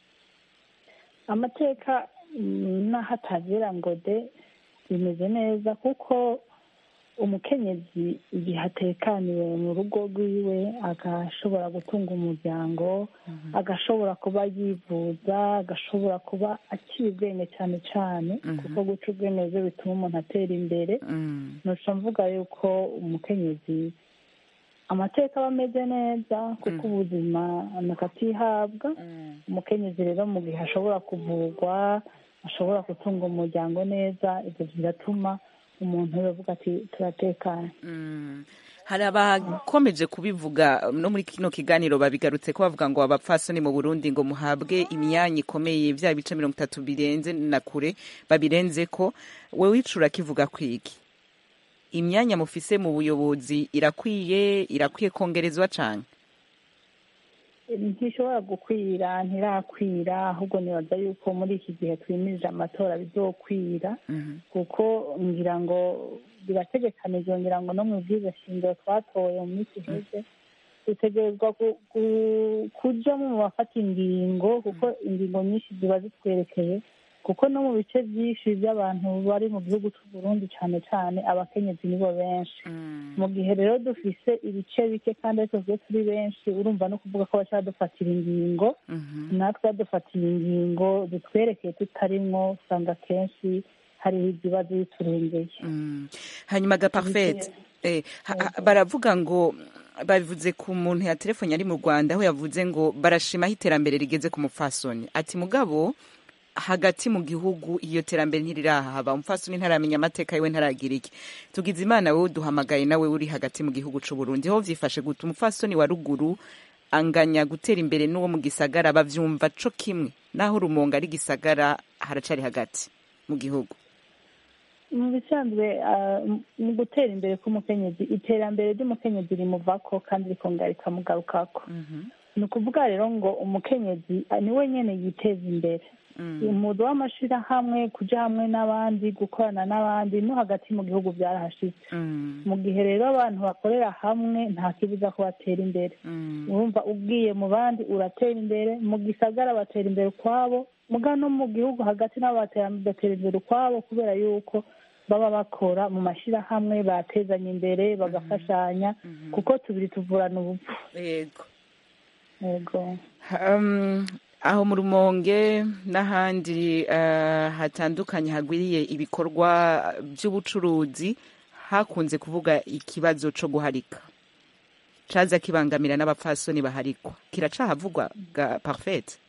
K: amateka n'aho atagera ngo de bimeze neza kuko umukenyezi igihe atekaniwe mu rugo rwiwe agashobora gutunga umuryango agashobora kuba yivuza agashobora kuba akiri ubwenge cyane cyane kuko guca ubwenge byo bituma umuntu atera imbere ntuca mvuga yuko umukenyezi amateka aba ameze neza kuko ubuzima nakatihabwa umukenyezi rero mu gihe ashobora kuvurwa ashobora gutunga umuryango neza ibyo biratuma umuntu yavuga ati turatekanye
A: hari abakomeje kubivuga no muri kino kiganiro babigarutse ko bavuga ngo abapfasoni mu burundi ngo muhabwe imyanya ikomeye vya bice mirongo itatu birenze na kure babirenze ko wewe icura kivuga kwiki imyanya mufise mu buyobozi irakwiye irakwiye kongerezwa cane
K: ntishobora gukwira ntirakwira ahubwo nibaza yuko muri iki gihe twimirije amatora bizokwira kuko ngira ngo birategekanijwe ngira ngo no mu bwiza shingiro twatoye mu minsi iheze dutegerezwa ku- ku- kujamo mu bafata ingingo kuko ingingo nyinshi ziba zitwerekeye kuko no mu bice byinshi by'abantu bari mu gihugu cy'u Burundi cyane cyane abakenyezi nibo benshi mu gihe rero dufise ibice bike kandi ariko twe turi benshi urumva no kuvuga ko bashaka dufatira ingingo natwe badufatiye ingingo zitwerekeye tutarimwo usanga kenshi hariho ibibazo biturengeye
A: hanyuma ga parfait eh, ha- ha- baravuga ngo babivuze ku muntu ya telefone ari mu rwanda aho yavuze ngo barashimaho iterambere rigeze ku mupfasoni ati mugabo hagati mu gihugu iyo terambere ntirirahaba umupfasoni ntaramenya amateka yiwe ntaragira iki tugize imana wowe duhamagaye nawe uri hagati mu gihugu c'u Burundi ho vyifashe gute umupfasoni wa ruguru anganya gutera imbere n'uwo mu gisagara bavyumva co kimwe naho rumonga ari gisagara haracari hagati mu gihugu
K: mu bisanzwe ah, mu gutera imbere k'umukenyezi iterambere ry'umukenyezi rimuvako kandi rikongera rikamugarukako ni ukuvuga rero ngo umukenyezi ah, niwe nyene yiteza imbere umudu w'amashirahamwe kuja hamwe n'abandi gukorana n'abandi no hagati mu gihugu byarahashitse mu gihe rero abantu bakorera hamwe nta kibuza ko batera imbere urumva ubwiye mu bandi uratera imbere mu gisagara batera imbere ukwabo muga no mu gihugu hagati nabo batera batera imbere ukwabo kubera yuko baba bakora mu mashyirahamwe batezanya imbere bagafashanya kuko tubiri tuvurana ubupfu
A: yego
K: yego
A: Um, aho mu rumonge n'ahandi uh, hatandukanye hagwiriye ibikorwa by'ubucuruzi hakunze kuvuga ikibazo co guharika caza kibangamira n'abapfasoni baharikwa kiracahavugwa ga parfait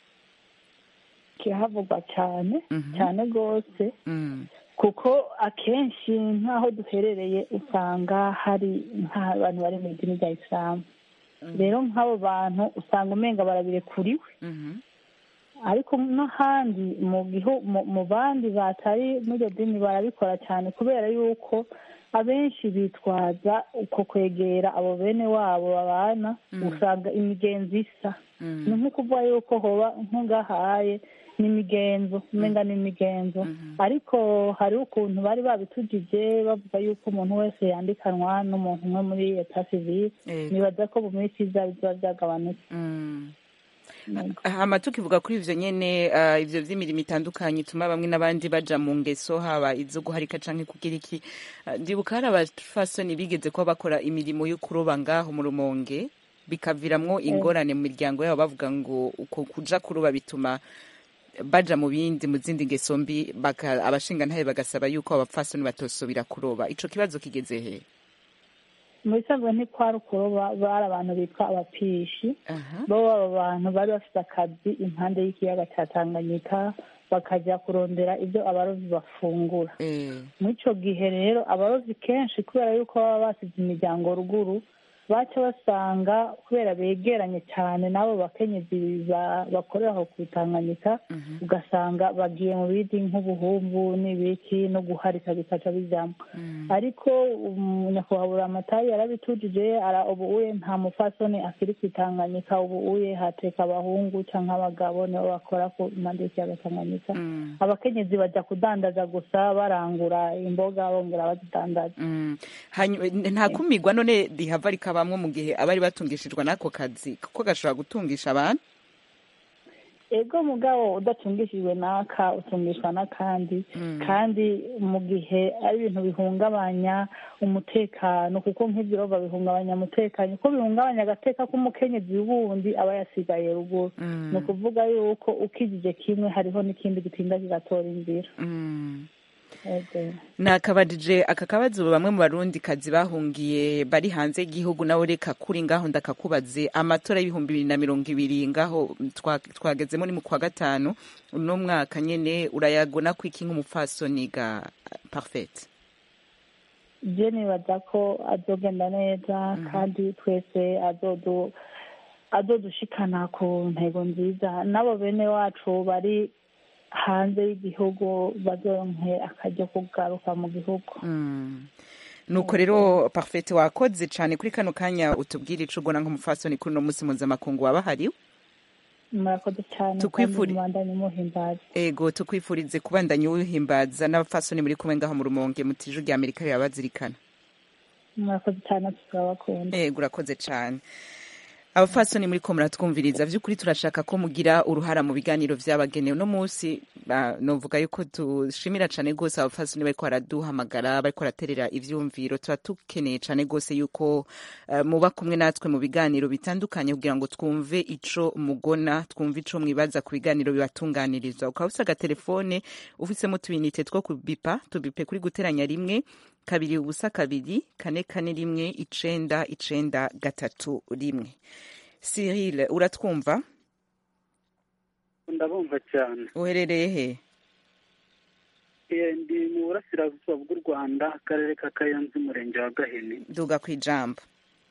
K: kirahavugwa cyane cyane rwose
A: mm.
K: kuko akenshi nk'aho duherereye usanga hari nk'abantu bari mu idini rya isilamu rero nk'abo bantu usanga umenga barabirekuriwe ariko n'ahandi mu gihu mu- mu bandi batari muri iryo dini barabikora cyane kubera yuko abenshi bitwaza uko kwegera abo bene wabo babana usanga imigenzo isa ni nko kuvuga yuko hoba nk'ungahaye ni imigenzo umenga ni imigenzo ariko hariho ukuntu bari babitujije bavuga yuko umuntu wese yandikanwa n'umuntu umwe muri eta sivile
A: Yego.
K: nibaza ko mu minsi iza biba byagabanutse
A: hama tukivuga kuri ivyo nyene uh, ivyo vy'imirimo itandukanye ituma bamwe n'abandi baja mu ngeso haba izo guharika canke kugira iki uh, ndibuka hari abafasoni bigeze kuba bakora imirimo yo kuroba ngaho mu rumonge bikaviramwo ingorane mu miryango yabo bavuga ngo uko kuja kuroba bituma baja mu bindi mu zindi ngeso mbi baka- abashingantahe bagasaba yuko abapfasoni batosubira kuroba ico kibazo kigeze he
K: mu bisanzwe ntikwari ukuroba bari abantu bitwa abapishi bo baba bantu bari bafite akazi impande y'ikiyaga cya tanganyika bakajya kurondera ibyo abarovyi bafungura muri ico gihe rero abarovyi kenshi kubera yuko baba basize imiryango ruguru baca basanga kubera begeranye cyane n'abo bakenyezi ba- bakorera aho ku Tanganyika ugasanga bagiye mu bindi nk'ubuhumbu n'ibiki no guharika bikaca bijyamo ariko um, nyakubahwa amatari yarabitujije ara ubu uye nta mufasoni akiri ku Tanganyika ubu uye hateka abahungu canke abagabo nibo bakora ku impande y'ikiyaga Tanganyika abakenyezi bajya kudandaza gusa barangura imboga bongera bazidandaza
A: Mm. Hanyu- nta kumirwa none rihava rikabamwo mu gihe abari batungishijwe n'ako kazi kuko gashobora gutungisha abantu
K: ego mugabo udacungishijwe n'aka utungishwa n'akandi kandi mu gihe ari ibintu bihungabanya umutekano kuko nk'ibyo rova bihungabanya umutekano ko bihungabanya agateka k'umukenyezi wundi aba yasigaye ruguru ni ukuvuga yuko ukijije kimwe hariho n'ikindi gitinda kigatora inzira Ego.
A: nakabajije aka kabazo bamwe mu barundi kazi bahungiye bari hanze y'igihugu nawe reka kuri ngaho ndakakubaze amatora y'ibihumbi bibiri na mirongo ibiri ngaho twa- twagezemo ni mu kwa gatanu uno mwaka nyene urayagona ko iki nk'umupfasoni ga parfait
K: je nibaza ko azogenda neza kandi twese azodu azodushikana ku ntego nziza n'abo bene wacu bari hanze y'igihugu bazoronke akaryo ko kugaruka mu gihugu
A: nuko rero parfait wakoze cyane kuri kano kanya utubwire ico ubona nk'umufasoni kuri uno munsi mpuzamakungu waba hariwe
K: murakoze cyane
A: Tukwifuri-
K: kandi mubandanye muhimbaza
A: ego tukwifurize kubandanya uwuhimbaza n'abafasoni muri kumwe ngaho mu rumonge mu tiju rya amerika rirabazirikana
K: murakoze cyane turabakunda
A: ego urakoze cyane abafasoni muri ko muratwumviriza by'ukuri turashaka ko mugira uruhara mu biganiro byabagenewe uno munsi ah, novuga yuko dushimira cyane rwose abafasoni bariko baraduhamagara bariko baraterera ivyumviro tuba dukeneye cyane rwose yuko eh, muba kumwe natwe mu biganiro bitandukanye kugira ngo twumve ico mugona twumve ico mwibaza ku biganiro bibatunganirizwa ukaba ufise agatelefone ufisemo utubinite two kubipa tubipe kuri guteranya rimwe kabiri ubusa kabiri kane kane rimwe icenda icenda gatatu rimwe cyril uratwumva
L: ndabumva cyane
A: uherereye he
L: Eh, ndi mu burasirazuba bw'u rwanda akarere ka kayanza umurenge wa gahini
A: duga ku ijambo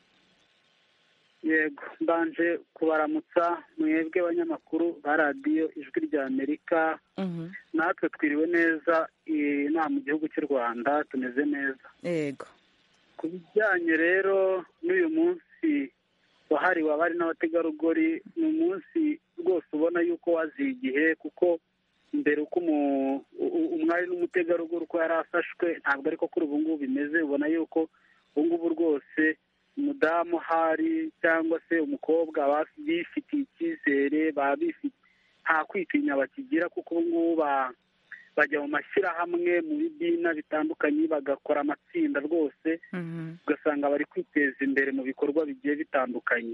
L: yego mbanje kubaramutsa mwebwe abanyamakuru ba radiyo ijwi rya amerika natwe twiriwe neza eh, inaha mu gihugu cy'u rwanda tumeze neza
A: yego
L: ku bijyanye rero n'uyu munsi wahariwe abari n'abategarugori ni umunsi rwose ubona yuko waziye igihe kuko mbere uko umu- u- umwari n'umutegarugori uko yari afashwe ntabwo ariko kuri ubu ngubu bimeze ubona yuko ubu ngubu rwose umudamu hari cyangwa se umukobwa baba bifitiye icyizere baba bifite nta kwitinya bakigira kuko ubu ngubu ba- bajya mu mashyirahamwe mu bidina bitandukanye bagakora amatsinda rwose ugasanga bari kwiteza imbere mu bikorwa bigiye bitandukanye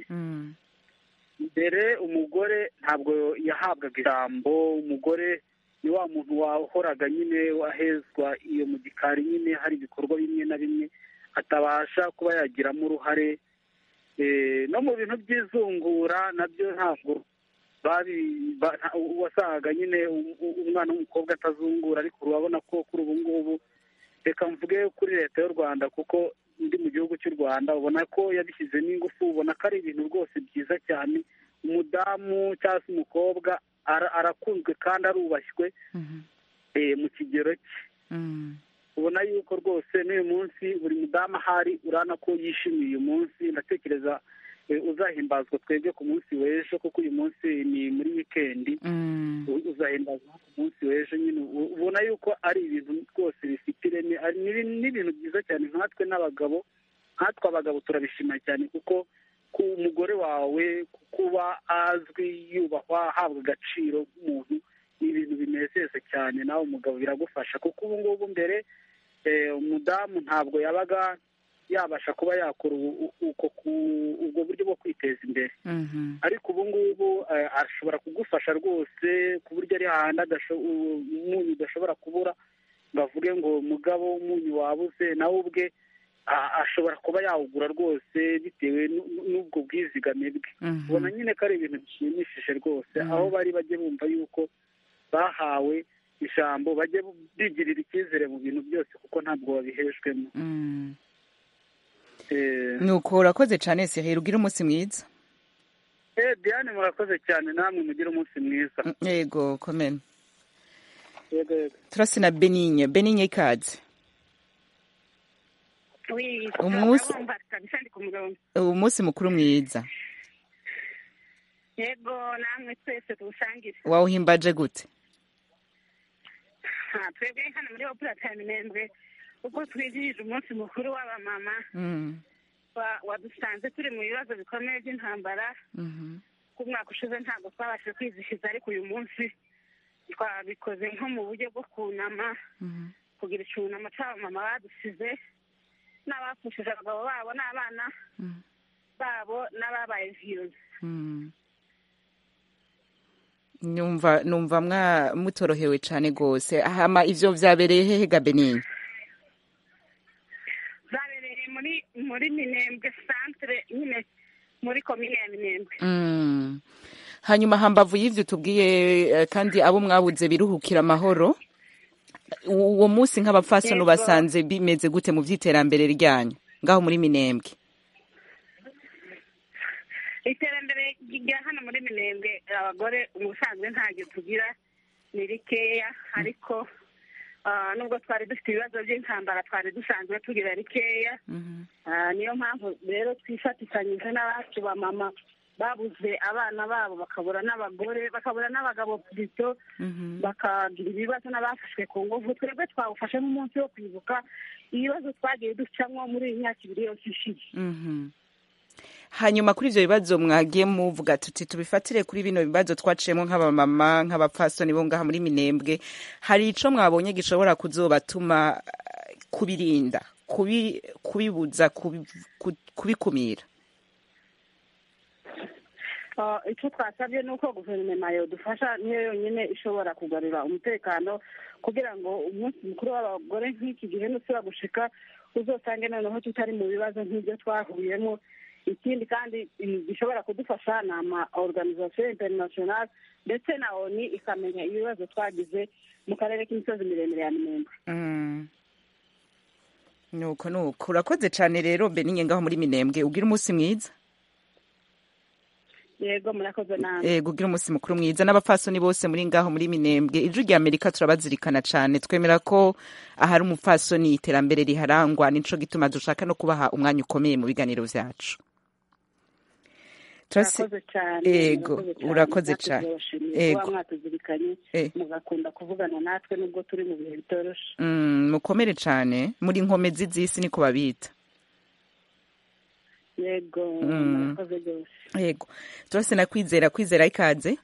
L: mbere umugore ntabwo yahabwaga ijambo umugore ni wa muntu wahoraga nyine wahezwa iyo mu gikari nyine hari ibikorwa bimwe na bimwe atabasha kuba yagiramo uruhare Eh, no mu bintu by'izungura nabyo ntabwo babi ba- nta- wasangaga nyine um- um- umwana w'umukobwa atazungura ariko urabona ko kuri ubu ngubu reka mvuge kuri leta y'u rwanda kuko ndi mu gihugu cy'u rwanda ubona ko yabishyizemo ingufu ubona ko ari ibintu rwose byiza cyane umudamu cyangwa se umukobwa ara- arakunzwe kandi arubashywe eh, mu kigero cye ubona yuko rwose n'uyu munsi buri mudamu ahari urabona ko yishimiye uyu munsi ndatekereza eh, uzahimbazwa twebwe ku munsi w'ejo kuko uyu munsi ni muri wikendi u- uzahimbazwa ku munsi w'ejo nyine u- ubona yuko ari ibintu rwose bifite ireme ari n'ibi- n'ibintu byiza cyane nkatwe n'abagabo nkatwe abagabo turabishima cyane kuko ku umugore wawe kuba azwi yubahwa ahabwa agaciro nk'umuntu ni ibintu binezeza cyane nawe umugabo biragufasha kuko ubu ngubu mbere eh, umudamu ntabwo yabaga yabasha kuba yakora ubu- u- uko ku- ubwo buryo bwo kwiteza imbere ariko ubu ngubu eh, ashobora kugufasha rwose ku buryo ari hahandi adasho- u- umunyu udashobora kubura ngo avuge ngo mugabo umunyu wabuze nawe ubwe a- ashobora kuba yawugura rwose bitewe n'u- n'ubwo bwizigame bwe ubona nyine ko ari ibintu bishimishije rwose aho bari bajye bumva yuko bahawe ijambo bajye bigirira icyizere mu bintu byose kuko ntabwo babihejwemo Eh,
A: nuko urakoze cyane cyril ugira umunsi mwiza
L: eh, diane murakoze cyane namwe mugire umunsi mwiza
A: yego komene
L: yego yego
A: turasi na benigne benigne ikaze
M: Oui,
A: Umunsi-
M: ndabumva kabisa ndi ku murongo
A: umunsi mukuru mwiza
M: yego namwe twese tuwusangire
A: wawuhimbaje gute
M: Ha, twebwe hano muri opera minembwe ubwo twizihije umunsi mukuru w'abamama
A: Mm,
M: wa- wadusanze turi mu bibazo bikomeye by'intambara
A: mhm.
M: ku mwaka ushize ntabwo twabashije kwizihiza ariko uyu munsi twabikoze nko mu buryo bwo kunama kugira icyunamo cy'abamama badusize n'abapfushije abagabo babo n'abana babo n'ababaye viyuzi
A: Mm. numva numva mwa mutorohewe cyane rwose hama ivyo vyabereye hehe ga benigne
M: zabereye muri muri minembwe santere nyine muri komine ya minembwe
A: Mm. hanyuma hambavu y'ivyo tubwiye eh, kandi abo mwabuze biruhukira amahoro uwo munsi nk'abapfasoni
M: Yego.
A: ubasanze bimeze gute mu by'iterambere ryanyu ngaho muri minembwe
M: iterambere rya hano muri minembwe abagore ubusanzwe ntabyo tugira ni rikeya ariko ah, nubwo twari dufite ibibazo by'intambara twari dusanzwe tugira rikeya Ah, niyo mpamvu rero twifatikanyije n'abacu ba mama babuze abana babo bakabura n'abagore bakabura n'abagabo bito bakagira ibibazo n'abafashwe ku ngufu twebwe twawufashe nk'umunsi wo kwibuka ibibazo twagiye ducamo muri iyi myaka ibiri yose ishize
A: Mhm. hanyuma kuri ibyo bibazo mwagiye muvuga tuti tubifatire kuri bino bibazo twaciyemo nk'abamama nk'abapfasoni bo ngaha muri minembwe hari ico mwabonye gishobora kuzobatuma eh, kubirinda kubi- kubibuza kubi- ku- kubikumira
M: Ah, icyo twasabye ni uko guverinoma yodufasha niyo yonyine ishobora kugarura umutekano kugira ngo umunsi mukuru w'abagore nk'iki gihe nusura gushika uzosange noneho tutari mu bibazo nk'ibyo twahuriyemo ikindi kandi mm, gishobora kudufasha ni ama organisation international ndetse na oni ikamenya ibibazo twagize mu karere k'imisozi miremire ya minembwe
A: Mm. nuko nuko urakoze cane rero beninye ngaho muri minembwe ugira umunsi mwiza
M: yego murakoze namwe
A: ego ugira umunsi mukuru mwiza n'abapfasoni bose muri ngaho muri minembwe ijwi rya amerika turabazirikana cane twemera ko ahari umupfasoni iterambere riharangwa nico gituma dushaka no kubaha umwanya ukomeye mu biganiro vyacu Turasi-
M: murakoze cyane
A: ego
M: murakoze cyane.
A: urakoze
M: Natwe
A: cane
M: turabashimiye
A: ego
M: kuba mwatuzirikanye
A: Eh.
M: mugakunda kuvugana natwe nubwo turi mu bihe bitoroshe
A: Mm, mukomere cane muri nkomezi z'isi niko babita
M: yego
A: Mm.
M: murakoze rwose
A: yego turase na kwizera kwizera ikaze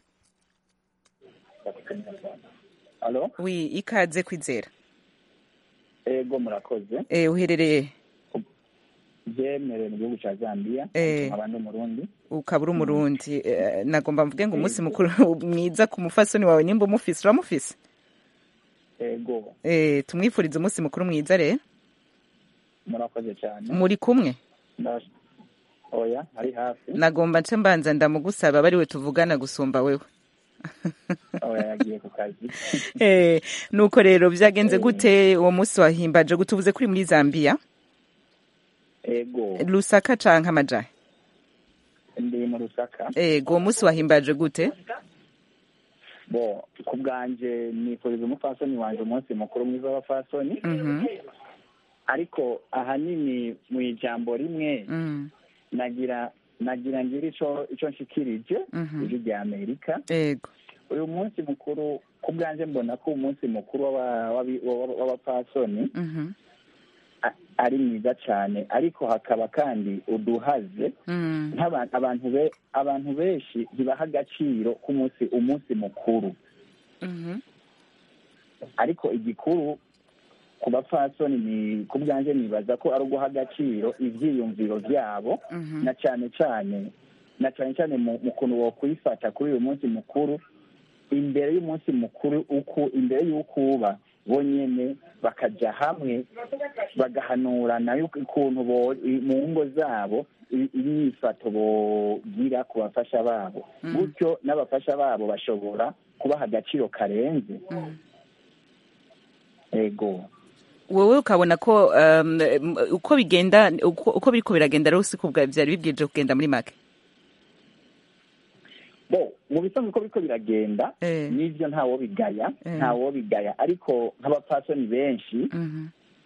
N: Alo?
A: wi ikaze kwizera
N: Ego murakoze.
A: eh uherereye
N: Byemerewe mu gihugu cya Zambia.
A: Eh.
N: Nkaba ndi umurundi.
A: ukaba uri umurundi Eh, nagomba mvuge ngo umunsi mukuru mwiza ku mufasoni wawe nimba umufise uramufise
N: Ego.
A: eh tumwifurize umunsi mukuru mwiza rero
N: Murakoze cyane.
A: muri kumwe
N: Ndash- Oya, ari hafi.
A: nagomba nce mbanza ndamugusaba bariwe tuvugana gusumba wewe
N: Oya, yagiye ku kazi.
A: eh nuko rero byagenze gute uwo munsi wahimbaje gutubuze kuri muri Zambia
N: Ego.
A: Lusaka canke amajahe
N: Ndi mu Rusaka.
A: ego uwo munsi wahimbaje gute
N: Bo, ku bwanje nifuriza umupfasoni wanje umunsi mukuru mwiza w'abapfasoni.
A: Mhm.
N: Ariko ahanini mu ijambo rimwe
A: Mm.
N: nagira nagira ngira ico ico nshikirije
A: Mhm.
N: ijwi rya Amerika.
A: ego
N: uyu munsi mukuru ku bwanjye mbona ko umunsi mukuru w'aba- w'abi- w'aba- w'abapfasoni
A: Mhm.
N: a- ari mwiza cyane ariko hakaba kandi uduhaze
A: Mm.
N: nk'abantu abantu be abantu benshi ntibaha agaciro k'umunsi umunsi mukuru
A: Mhm.
N: ariko igikuru ku bapfasoni ni ku bwanjye nibaza ko ari uguha agaciro ivyiyumviro vyabo
A: Mhm.
N: na cyane cyane na cyane cyane mu mu kuntu wokwifata kuri uyu munsi mukuru imbere y'umunsi mukuru uko imbere y'uko uba bo nyene bakaja hamwe bagahanurana yuko ukuntu bo i- mu ngo zabo i- imyifato bogira ku bafasha babo
A: Mm.
N: gutyo n'abafasha babo bashobora kubaha agaciro karenze
A: Mm.
N: ego
A: wowe ukabona ko um, um, uko bigenda uko, uko biriko biragenda rero siko bwa- vyari bibwirije kugenda muri make
N: bo mu bisanzwe uko biriko biragenda
A: Eh.
N: n'ivyo ntawo bigaya
A: Eh.
N: ntawo bigaya ariko nk'abapfasoni benshi
A: Mhm.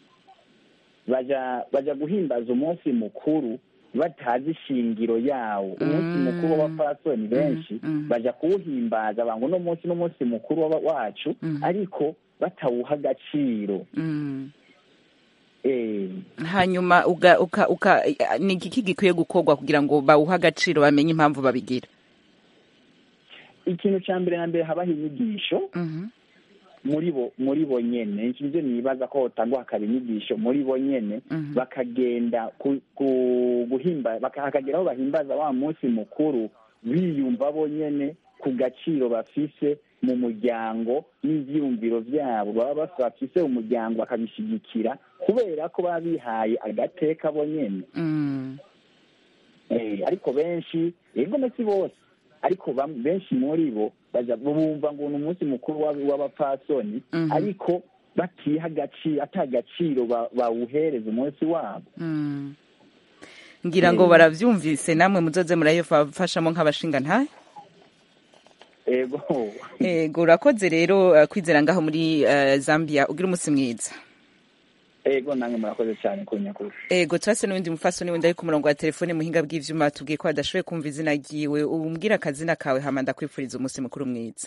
N: baja baja guhimbaza umunsi mukuru batazi ishingiro yawo umunsi
A: Mm.
N: mukuru w'abapfasoni benshi
A: Mm.
N: baja kuwuhimbaza bango uno munsi n'umunsi mukuru w'aba- wacu
A: Mm.
N: ariko batawuha agaciro
A: Mm.
N: eh
A: hanyuma uga, uka, uka, ni igiki gikwiye gukorwa kugira ngo bawuhe agaciro bamenye impamvu babigira
N: ikintu ca mbere na mbere habaho inyigisho
A: Mhm.
N: muri bo muri bo nyene nivyo nibaza ko hotangwa hakaba inyigisho muri bo nyene
A: Mhm.
N: bakagenda ku, ku, guhimba baka- hakagera aho bahimbaza wa munsi mukuru biyumva bo nyene ku gaciro bafise mu muryango n'ivyiyumviro vyabo baba baf- bafise umuryango bakabishigikira kubera ko baba bihaye agateka bo nyene
A: Mm.
N: eh, ariko benshi yego si bose ariko bam- benshi muri bo baja bumva ngo ni umunsi mukuru w'ab- w'abapfasoni
A: Mhm.
N: ariko batiha agaciro ata gaciro ba- bawuhereza umunsi wabo
A: Mm. ngira ngo baravyumvise namwe muzoze murayifashamo nk'abashinga ntahe
N: ego
A: ego urakoze rero eh, kwizera ngaho muri eh, zambia ugira umunsi mwiza
N: ego namwe murakoze cyane ku nyakuri
A: ego turase n'uwundi mufasoni wundi ari ku murongo wa telefone muhinga bw'ivyuma tubwiye ko adashoboye kumva izina ryiwe umbwira akazina kawe hama ndakwifuriza umunsi mukuru mwiza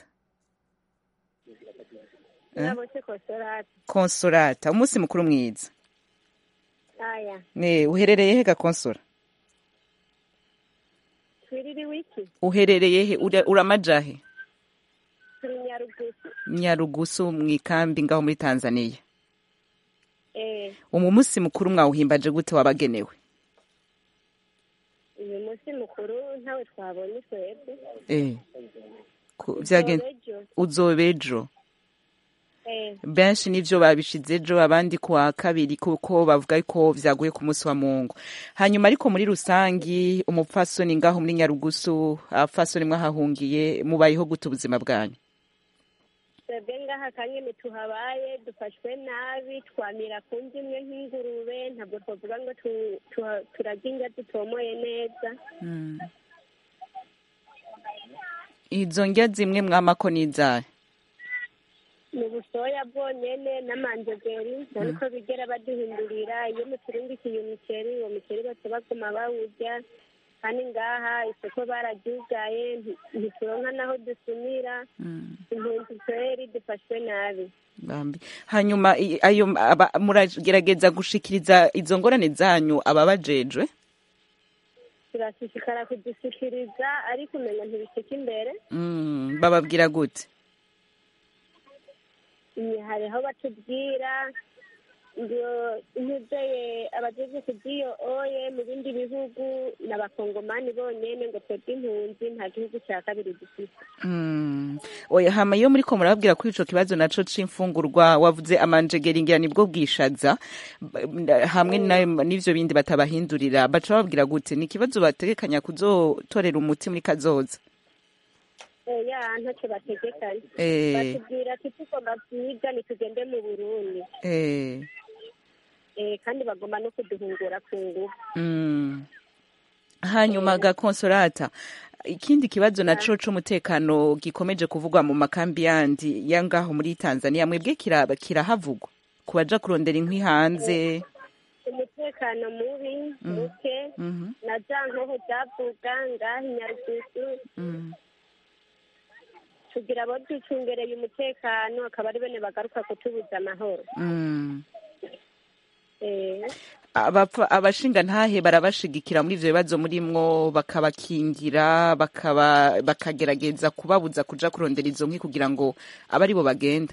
A: Eh?
F: nabose kosorati
A: konsolata umunsi mukuru mwiza
F: aya
A: ne uherereye he gakonsora
F: twiriri wiki
A: uherereye he Ura- uramaja he
F: turi nyarugusu
A: nyarugusu mu ikambi ngaho muri tanzania
F: eh
A: umu munsi mukuru mwawuhimbaje gute wabagenewe
F: uyu munsi mukuru ntawe twabonye twebwe
A: eh ku- vyagen-
F: Uzobejo.
A: uzoba ejo
F: eh
A: benshi nivyo babishize ejo abandi kuwa kabiri kuko bavuga ko vyaguye ku munsi wa mungu hanyuma ariko muri rusangi umupfasoni ngaho muri nyarugusu abapfasoni mwahahungiye mubayeho gute ubuzima bwanyu
F: twebwe ngaha kanyene tuhabaye dufashwe nabi twamira ku ndyo imwe nk'ingurube ntabwo twavuga ngo tu- tu- turarya indya dutomoye neza
A: Mm. izo ndya zimwe mwamako n'izahe
F: ni ubusoya bwonyene n'amanjegeri nta niko bigera baduhindurira iyo muturungikiye umuceri uwo muceri bose baguma bawurya kandi ngaha isoko bararyugaye nti- ntituronka naho dusumira impunzi kweri dufashwe nabi
A: Bambi. hanyuma i- ayo aba- muragerageza gushikiriza izo ngorane zanyu ababajejwe
F: turashishikara kudushyikiriza ariko umenya ntibishika imbere
A: Mm, bababwira gute
F: Ni- hariho batubwira ngo intuzeye abajejwe kugiyo oye mu bindi bihugu ni abakongomani bonyene ngo twebwe impunzi nta gihugu cya kabiri dufite
A: Mm. oya hama iyo muriko murababwira kuri ico kibazo naco c'imfungurwa wavuze amanjegeri ngira nibwo bwishaza b- nda- hamwe na- n'ivyo bindi batabahindurira baca bababwira gute ni ikibazo bategekanya kuzotorera umuti muri kazoza
F: oya ntacyo bategekanye
A: Eh.
F: batubwira ati tugomba kwiga nitugende mu burundi
A: eh.
F: Eh, kandi bagomba no kuduhungura ku ngufu
A: Mm. hanyuma gakonsolata ikindi kibazo naco c'umutekano gikomeje kuvugwa mu makambi yandi ya ngaho muri tanzania mwebwe kira- kirahavugwa ku baja kurondera inkwi hanze
F: umutekano mubi
A: Mhm.
F: muke
A: Mhm.
F: na za nkoho zavuga ngaha i nyarugusu
A: Mm.
F: kugira abo ducungereye umutekano akaba ari bene bagaruka kutubuza amahoro
A: Mm.
F: Eh,
A: Abapfa- abashinga ntahe barabashigikira muri ivyo bibazo murimwo bakabakingira bakaba bakagerageza kubabuza kuja kurondera izo nkwi kugira ngo abe aribo bagenda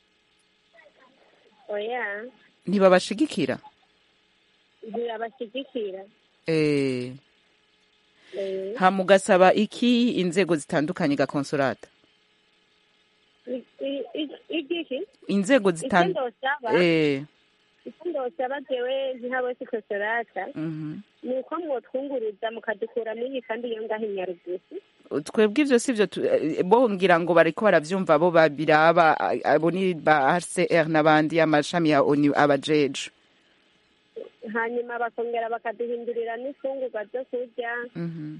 F: oya
A: ntibabashigikira
F: ntibabashyigikira
A: eh.
F: Eh,
A: hama ugasaba iki inzego zitandukanye gakonsolata
F: i- i- i- igiki
A: inzego
F: icyo
A: zitan
F: ndosaba
A: eh.
F: icyo ndosaba jewe nk'abo sikosorata
A: mhm.
F: ni uko mwotwunguruza mukadukura muri iyi kandi iyo ngaho i nyarugusu
A: twebwe ivyo sivyo tu- eh, bo ngira ngo bariko baravyumva bo babiraba a- abo ni ba hcr n'abandi amashami ya onu abajeje
F: hanyuma bakongera bakaduhindurira n'imfungurwa zo kurya
A: Mhm.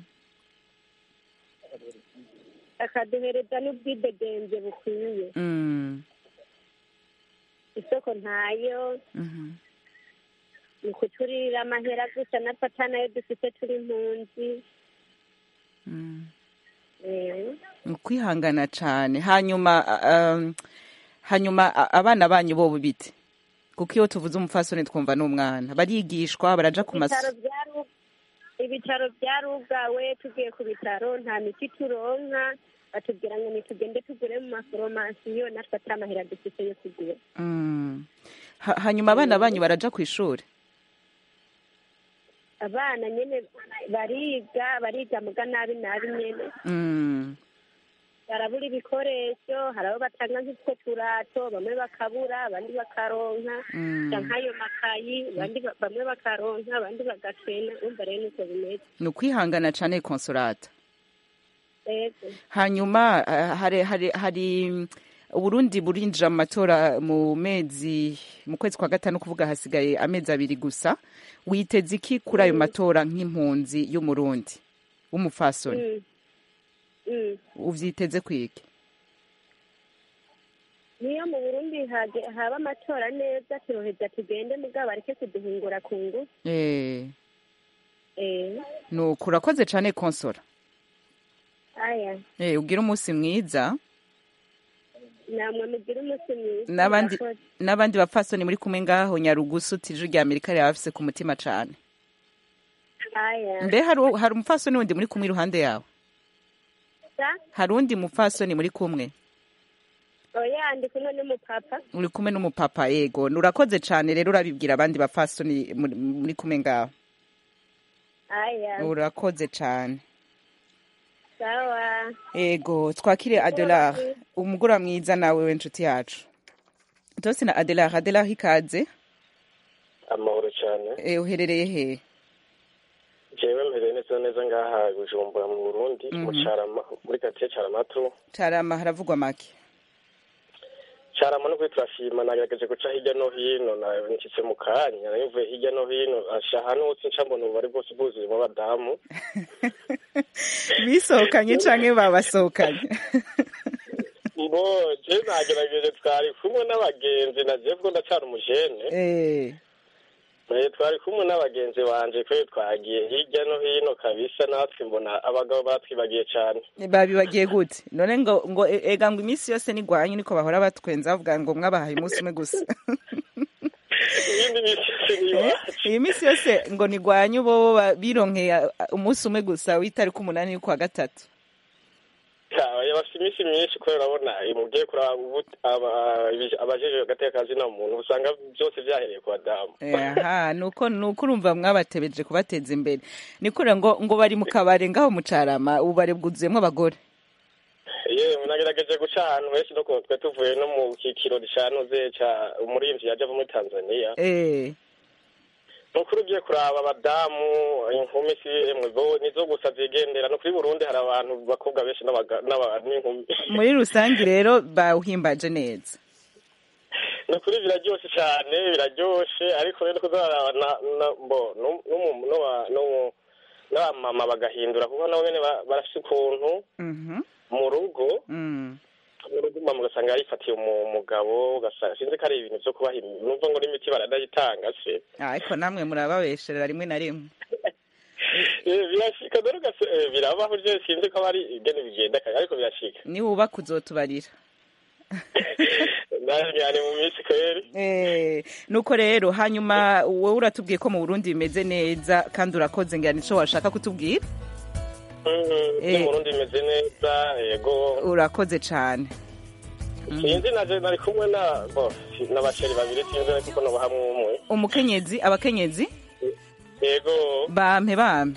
F: bakaduhereza n'ubwidegenze bukwiye
A: Mm.
F: isoko ntayo
A: Mhm.
F: ni ukuturira amahera gusa napfa nayo dufite turi impunzi
A: Mm.
F: Eh,
A: Ni ukwihangana cane hanyuma um, hanyuma a- abana banyu bobo bite kuko iyo tuvuze umupfasoni twumva n'umwana barigishwa baraja ku mas
F: ibitaro byaru- ibitaro byarugawe tugiye ku bitaro nta miti turonka batubwira ngo nitugende tugure mu maforomasiyo natwe atari amahera dufite yo kugura
A: Mm. Ha- hanyuma abana banyu baraja ku ishuri
F: abana nyine bariga bariga muga nabi nabi nyine
A: Mm.
F: barabura ibikoresho hari abo batanga nk'utwo turato bamwe bakabura abandi bakaronka
A: Mm.
F: nk'ayo makayi abandi ba- bamwe bakaronka abandi bagacena umva rero niko bimeze
A: ni ukwihangana cane konsolata
F: yego
A: hanyuma eh, hari hari hari uburundi burinjira mu matora mu mezi mu kwezi kwa gatanu kuvuga hasigaye amezi abiri gusa witeze iki kuri ayo matora nk'impunzi y'umurundi w'umufasoni
F: Mm. Mm.
A: uvyiteze kwiki
F: niyo mu burundi hage- haba amatora neza turoheza tugende mugabo bareke kuduhungura ku ngufu
A: eh
F: Eh,
A: nuko urakoze cane konsora
F: aya
A: eh ugira umunsi mwiza
F: namwe mugire umunsi mwiza
A: n'abandi
F: murakoze.
A: n'abandi bapfasoni muri kumwe ngaho nyarugusu tije rya amerika reba bafise ku mutima cane
F: aya
A: mbe hari hari umupfasoni wundi muri kumwe iruhande yawe
F: sa
A: hari undi mupfasoni muri kumwe
F: oya ndi kumwe n'umupapa
A: uri kumwe n'umupapa yego urakoze cane rero urabibwira abandi bapfasoni muri muri kumwe ngaho
F: aya
A: urakoze cane
F: sawa
A: ego twakire adelar umugura mwiza nawe we nshuti yacu tose na adelar adelar ikaze
O: amahoro cyane
A: e, uherereye he
O: jewe mpereye neza neza ngaha bujumbura mu burundi mu
A: Mhm.
O: carama muri katiye caramatu
A: carama haravugwa make
O: carama no kuri turashima nagerageje guca hirya no hino na nshyitse mu kanya nayumvuye hirya no hino asha ahantu hose nca mbona ububari bwose bwuzuyemo abadamu
A: bisohokanye canke babasohokanye
O: mbo je nagerageje twari kumwe n'abagenzi na jewe kuko ndacara umujene
A: Eh,
O: Eh, twari kumwe n'abagenzi banje kwe twagiye hirya no hino kabisa natwe mbona abagabo batwibagiye cane
A: babibagiye gute none ngo ngo e- ega ngo iminsi yose nigwanye niko bahora batwenza bavuga ngo mwabahaye umunsi umwe gusa
O: iyindi misi yose ni iwacu
A: iyi minsi yose ngo nigwanye bo ba- bironkeye uh, umunsi umwe gusa w'itariki umunani y'ukwa gatatu
O: Kaya bafite iminsi myinshi kubera urabona mugiye kuraba ubu- aba- ibi- abajejwe agateka kazina muntu usanga byose vyahereye ku badamu
A: aha nuko nuko urumva mwabatebeje kubateza imbere nikure ngo ngo bari mu kabare ngaho mu carama ubu bari bwuzuyemo abagore
O: yewe nagerageje guca ahantu henshi no ku- twe tuvuye no mu kikiro canuze ca umurimvyi yaje ava muri tanzania
A: eh
O: nukuri ugiye kuraba abadamu inkumi si emwe bo nizo gusa zigendera no kuri burundi hari abantu bakobwa benshi n'abaga- n'aba- n'inkumi
A: muri rusange rero bawuhimbaje neza
O: ni ukuri biraryoshe cyane biraryoshe ariko rero kuzaraba na na- mbo nu- numu- nuwa- numu- n'abamama bagahindura kuko nabo nyene ba- barafise ukuntu
A: Mhm.
O: mu rugo
A: Mm.
O: mu rugo mama ugasanga yarifatiye umu- umugabo ugasanga sinzi ko ari ibintu vyo kubaha imi- numva ngo n'imiti baranayitanga se
A: ariko namwe murababesherera rimwe na rimwe
O: Eh, birashika dore ugase eh, birabaho ryo sinzi ko aba ari ingene bigenda kare ariko birashika
A: niwubaka uzotubarira
O: nani mu minsi kweri
A: Eh, nuko rero hanyuma wowe uratubwiye ko mu burundi bimeze neza kandi urakoze ngira nico washaka kutubwira
O: Mhm,
A: Eh.
O: mu Burundi bimeze neza yego
A: urakoze cane
O: sinzi naje nari kumwe na bo n'abasheri babiri sinzi ariko ko noba hamwe umwe
A: umukenyezi abakenyezi
O: yego
A: bampe bampe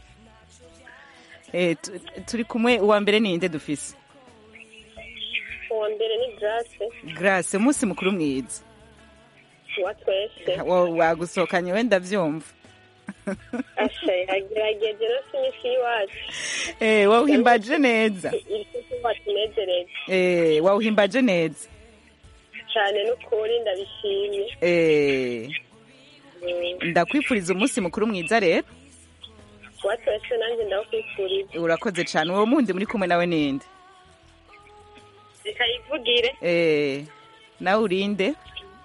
A: Eh, tu- turi kumwe uwa mbere ninde dufise
F: uwa mbere ni grace
A: grace umunsi mukuru mwiza
F: wa twese
A: Wa- wagusohokanye wenda vyumva
F: asha yagerageje no si imisi y'iwacu
A: Eh, wawuhimbaje neza
F: iri kuba tunezereza
A: Eh, wawuhimbaje neza
F: cyane n'ukuri ndabishimye
A: Eh,
F: Mm.
A: ndakwifuriza umunsi mukuru mwiza rero
F: wa twese nanjye ndawukwifuriza
A: urakoze cane uwo mundi muri kumwe nawe ninde
F: zikayivugire
A: Eh, nawe urinde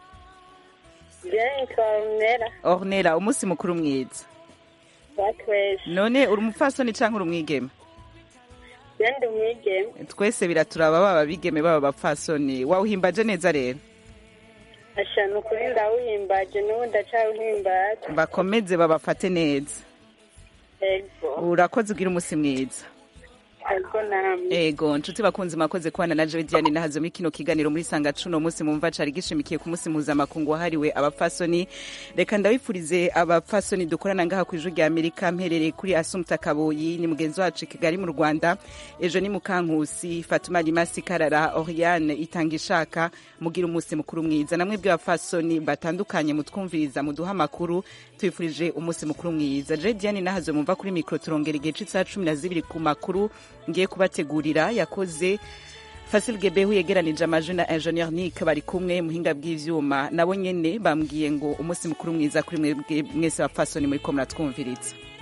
F: byaye twamera
A: ornera umunsi mukuru mwiza
F: wa twese
A: none uri umupfasoni canke uri umwigeme
F: yandi umwigeme
A: twese biraturaba baba bigeme baba bapfasoni wawuhimbaje neza rero
F: asha ni ukuri ndawuhimbaje n'ubu ndacawuhimbaje
A: bakomeze babafate neza
F: ego
A: urakoze ugira umunsi mwiza
F: ego namwe
A: ego nshuti bakunzi mwakoze kubana na jewe diane nahazo muri kino kiganiro muri sanga cuno munsi mumva cari gishimikiye ku munsi mpuzamakungu wahariwe abapfasoni reka ndabifurize abapfasoni dukorana ngaha ku ijuru rya amerika mperereye kuri asumta kaboyi ni mugenzi wacu i kigali mu rwanda ejo ni mukankusi fatuma rimasi karara oriane itanga ishaka mugira umunsi mukuru mwiza namwe bw'abapfasoni batandukanye mutwumviriza muduha amakuru tubifurije umunsi mukuru mwiza je diane nahazo mumva kuri mikoro turongera igihe c'isaha cumi na zibiri ku makuru ngiye kubategurira yakoze fasil gebehu yegeranije amajwi na ingenieur nick bari kumwe muhinga bw'ivyuma nabo nyene bambwiye ngo umunsi mukuru mwiza kuri mwebwe mwese bapfasoni muriko muratwumviritsa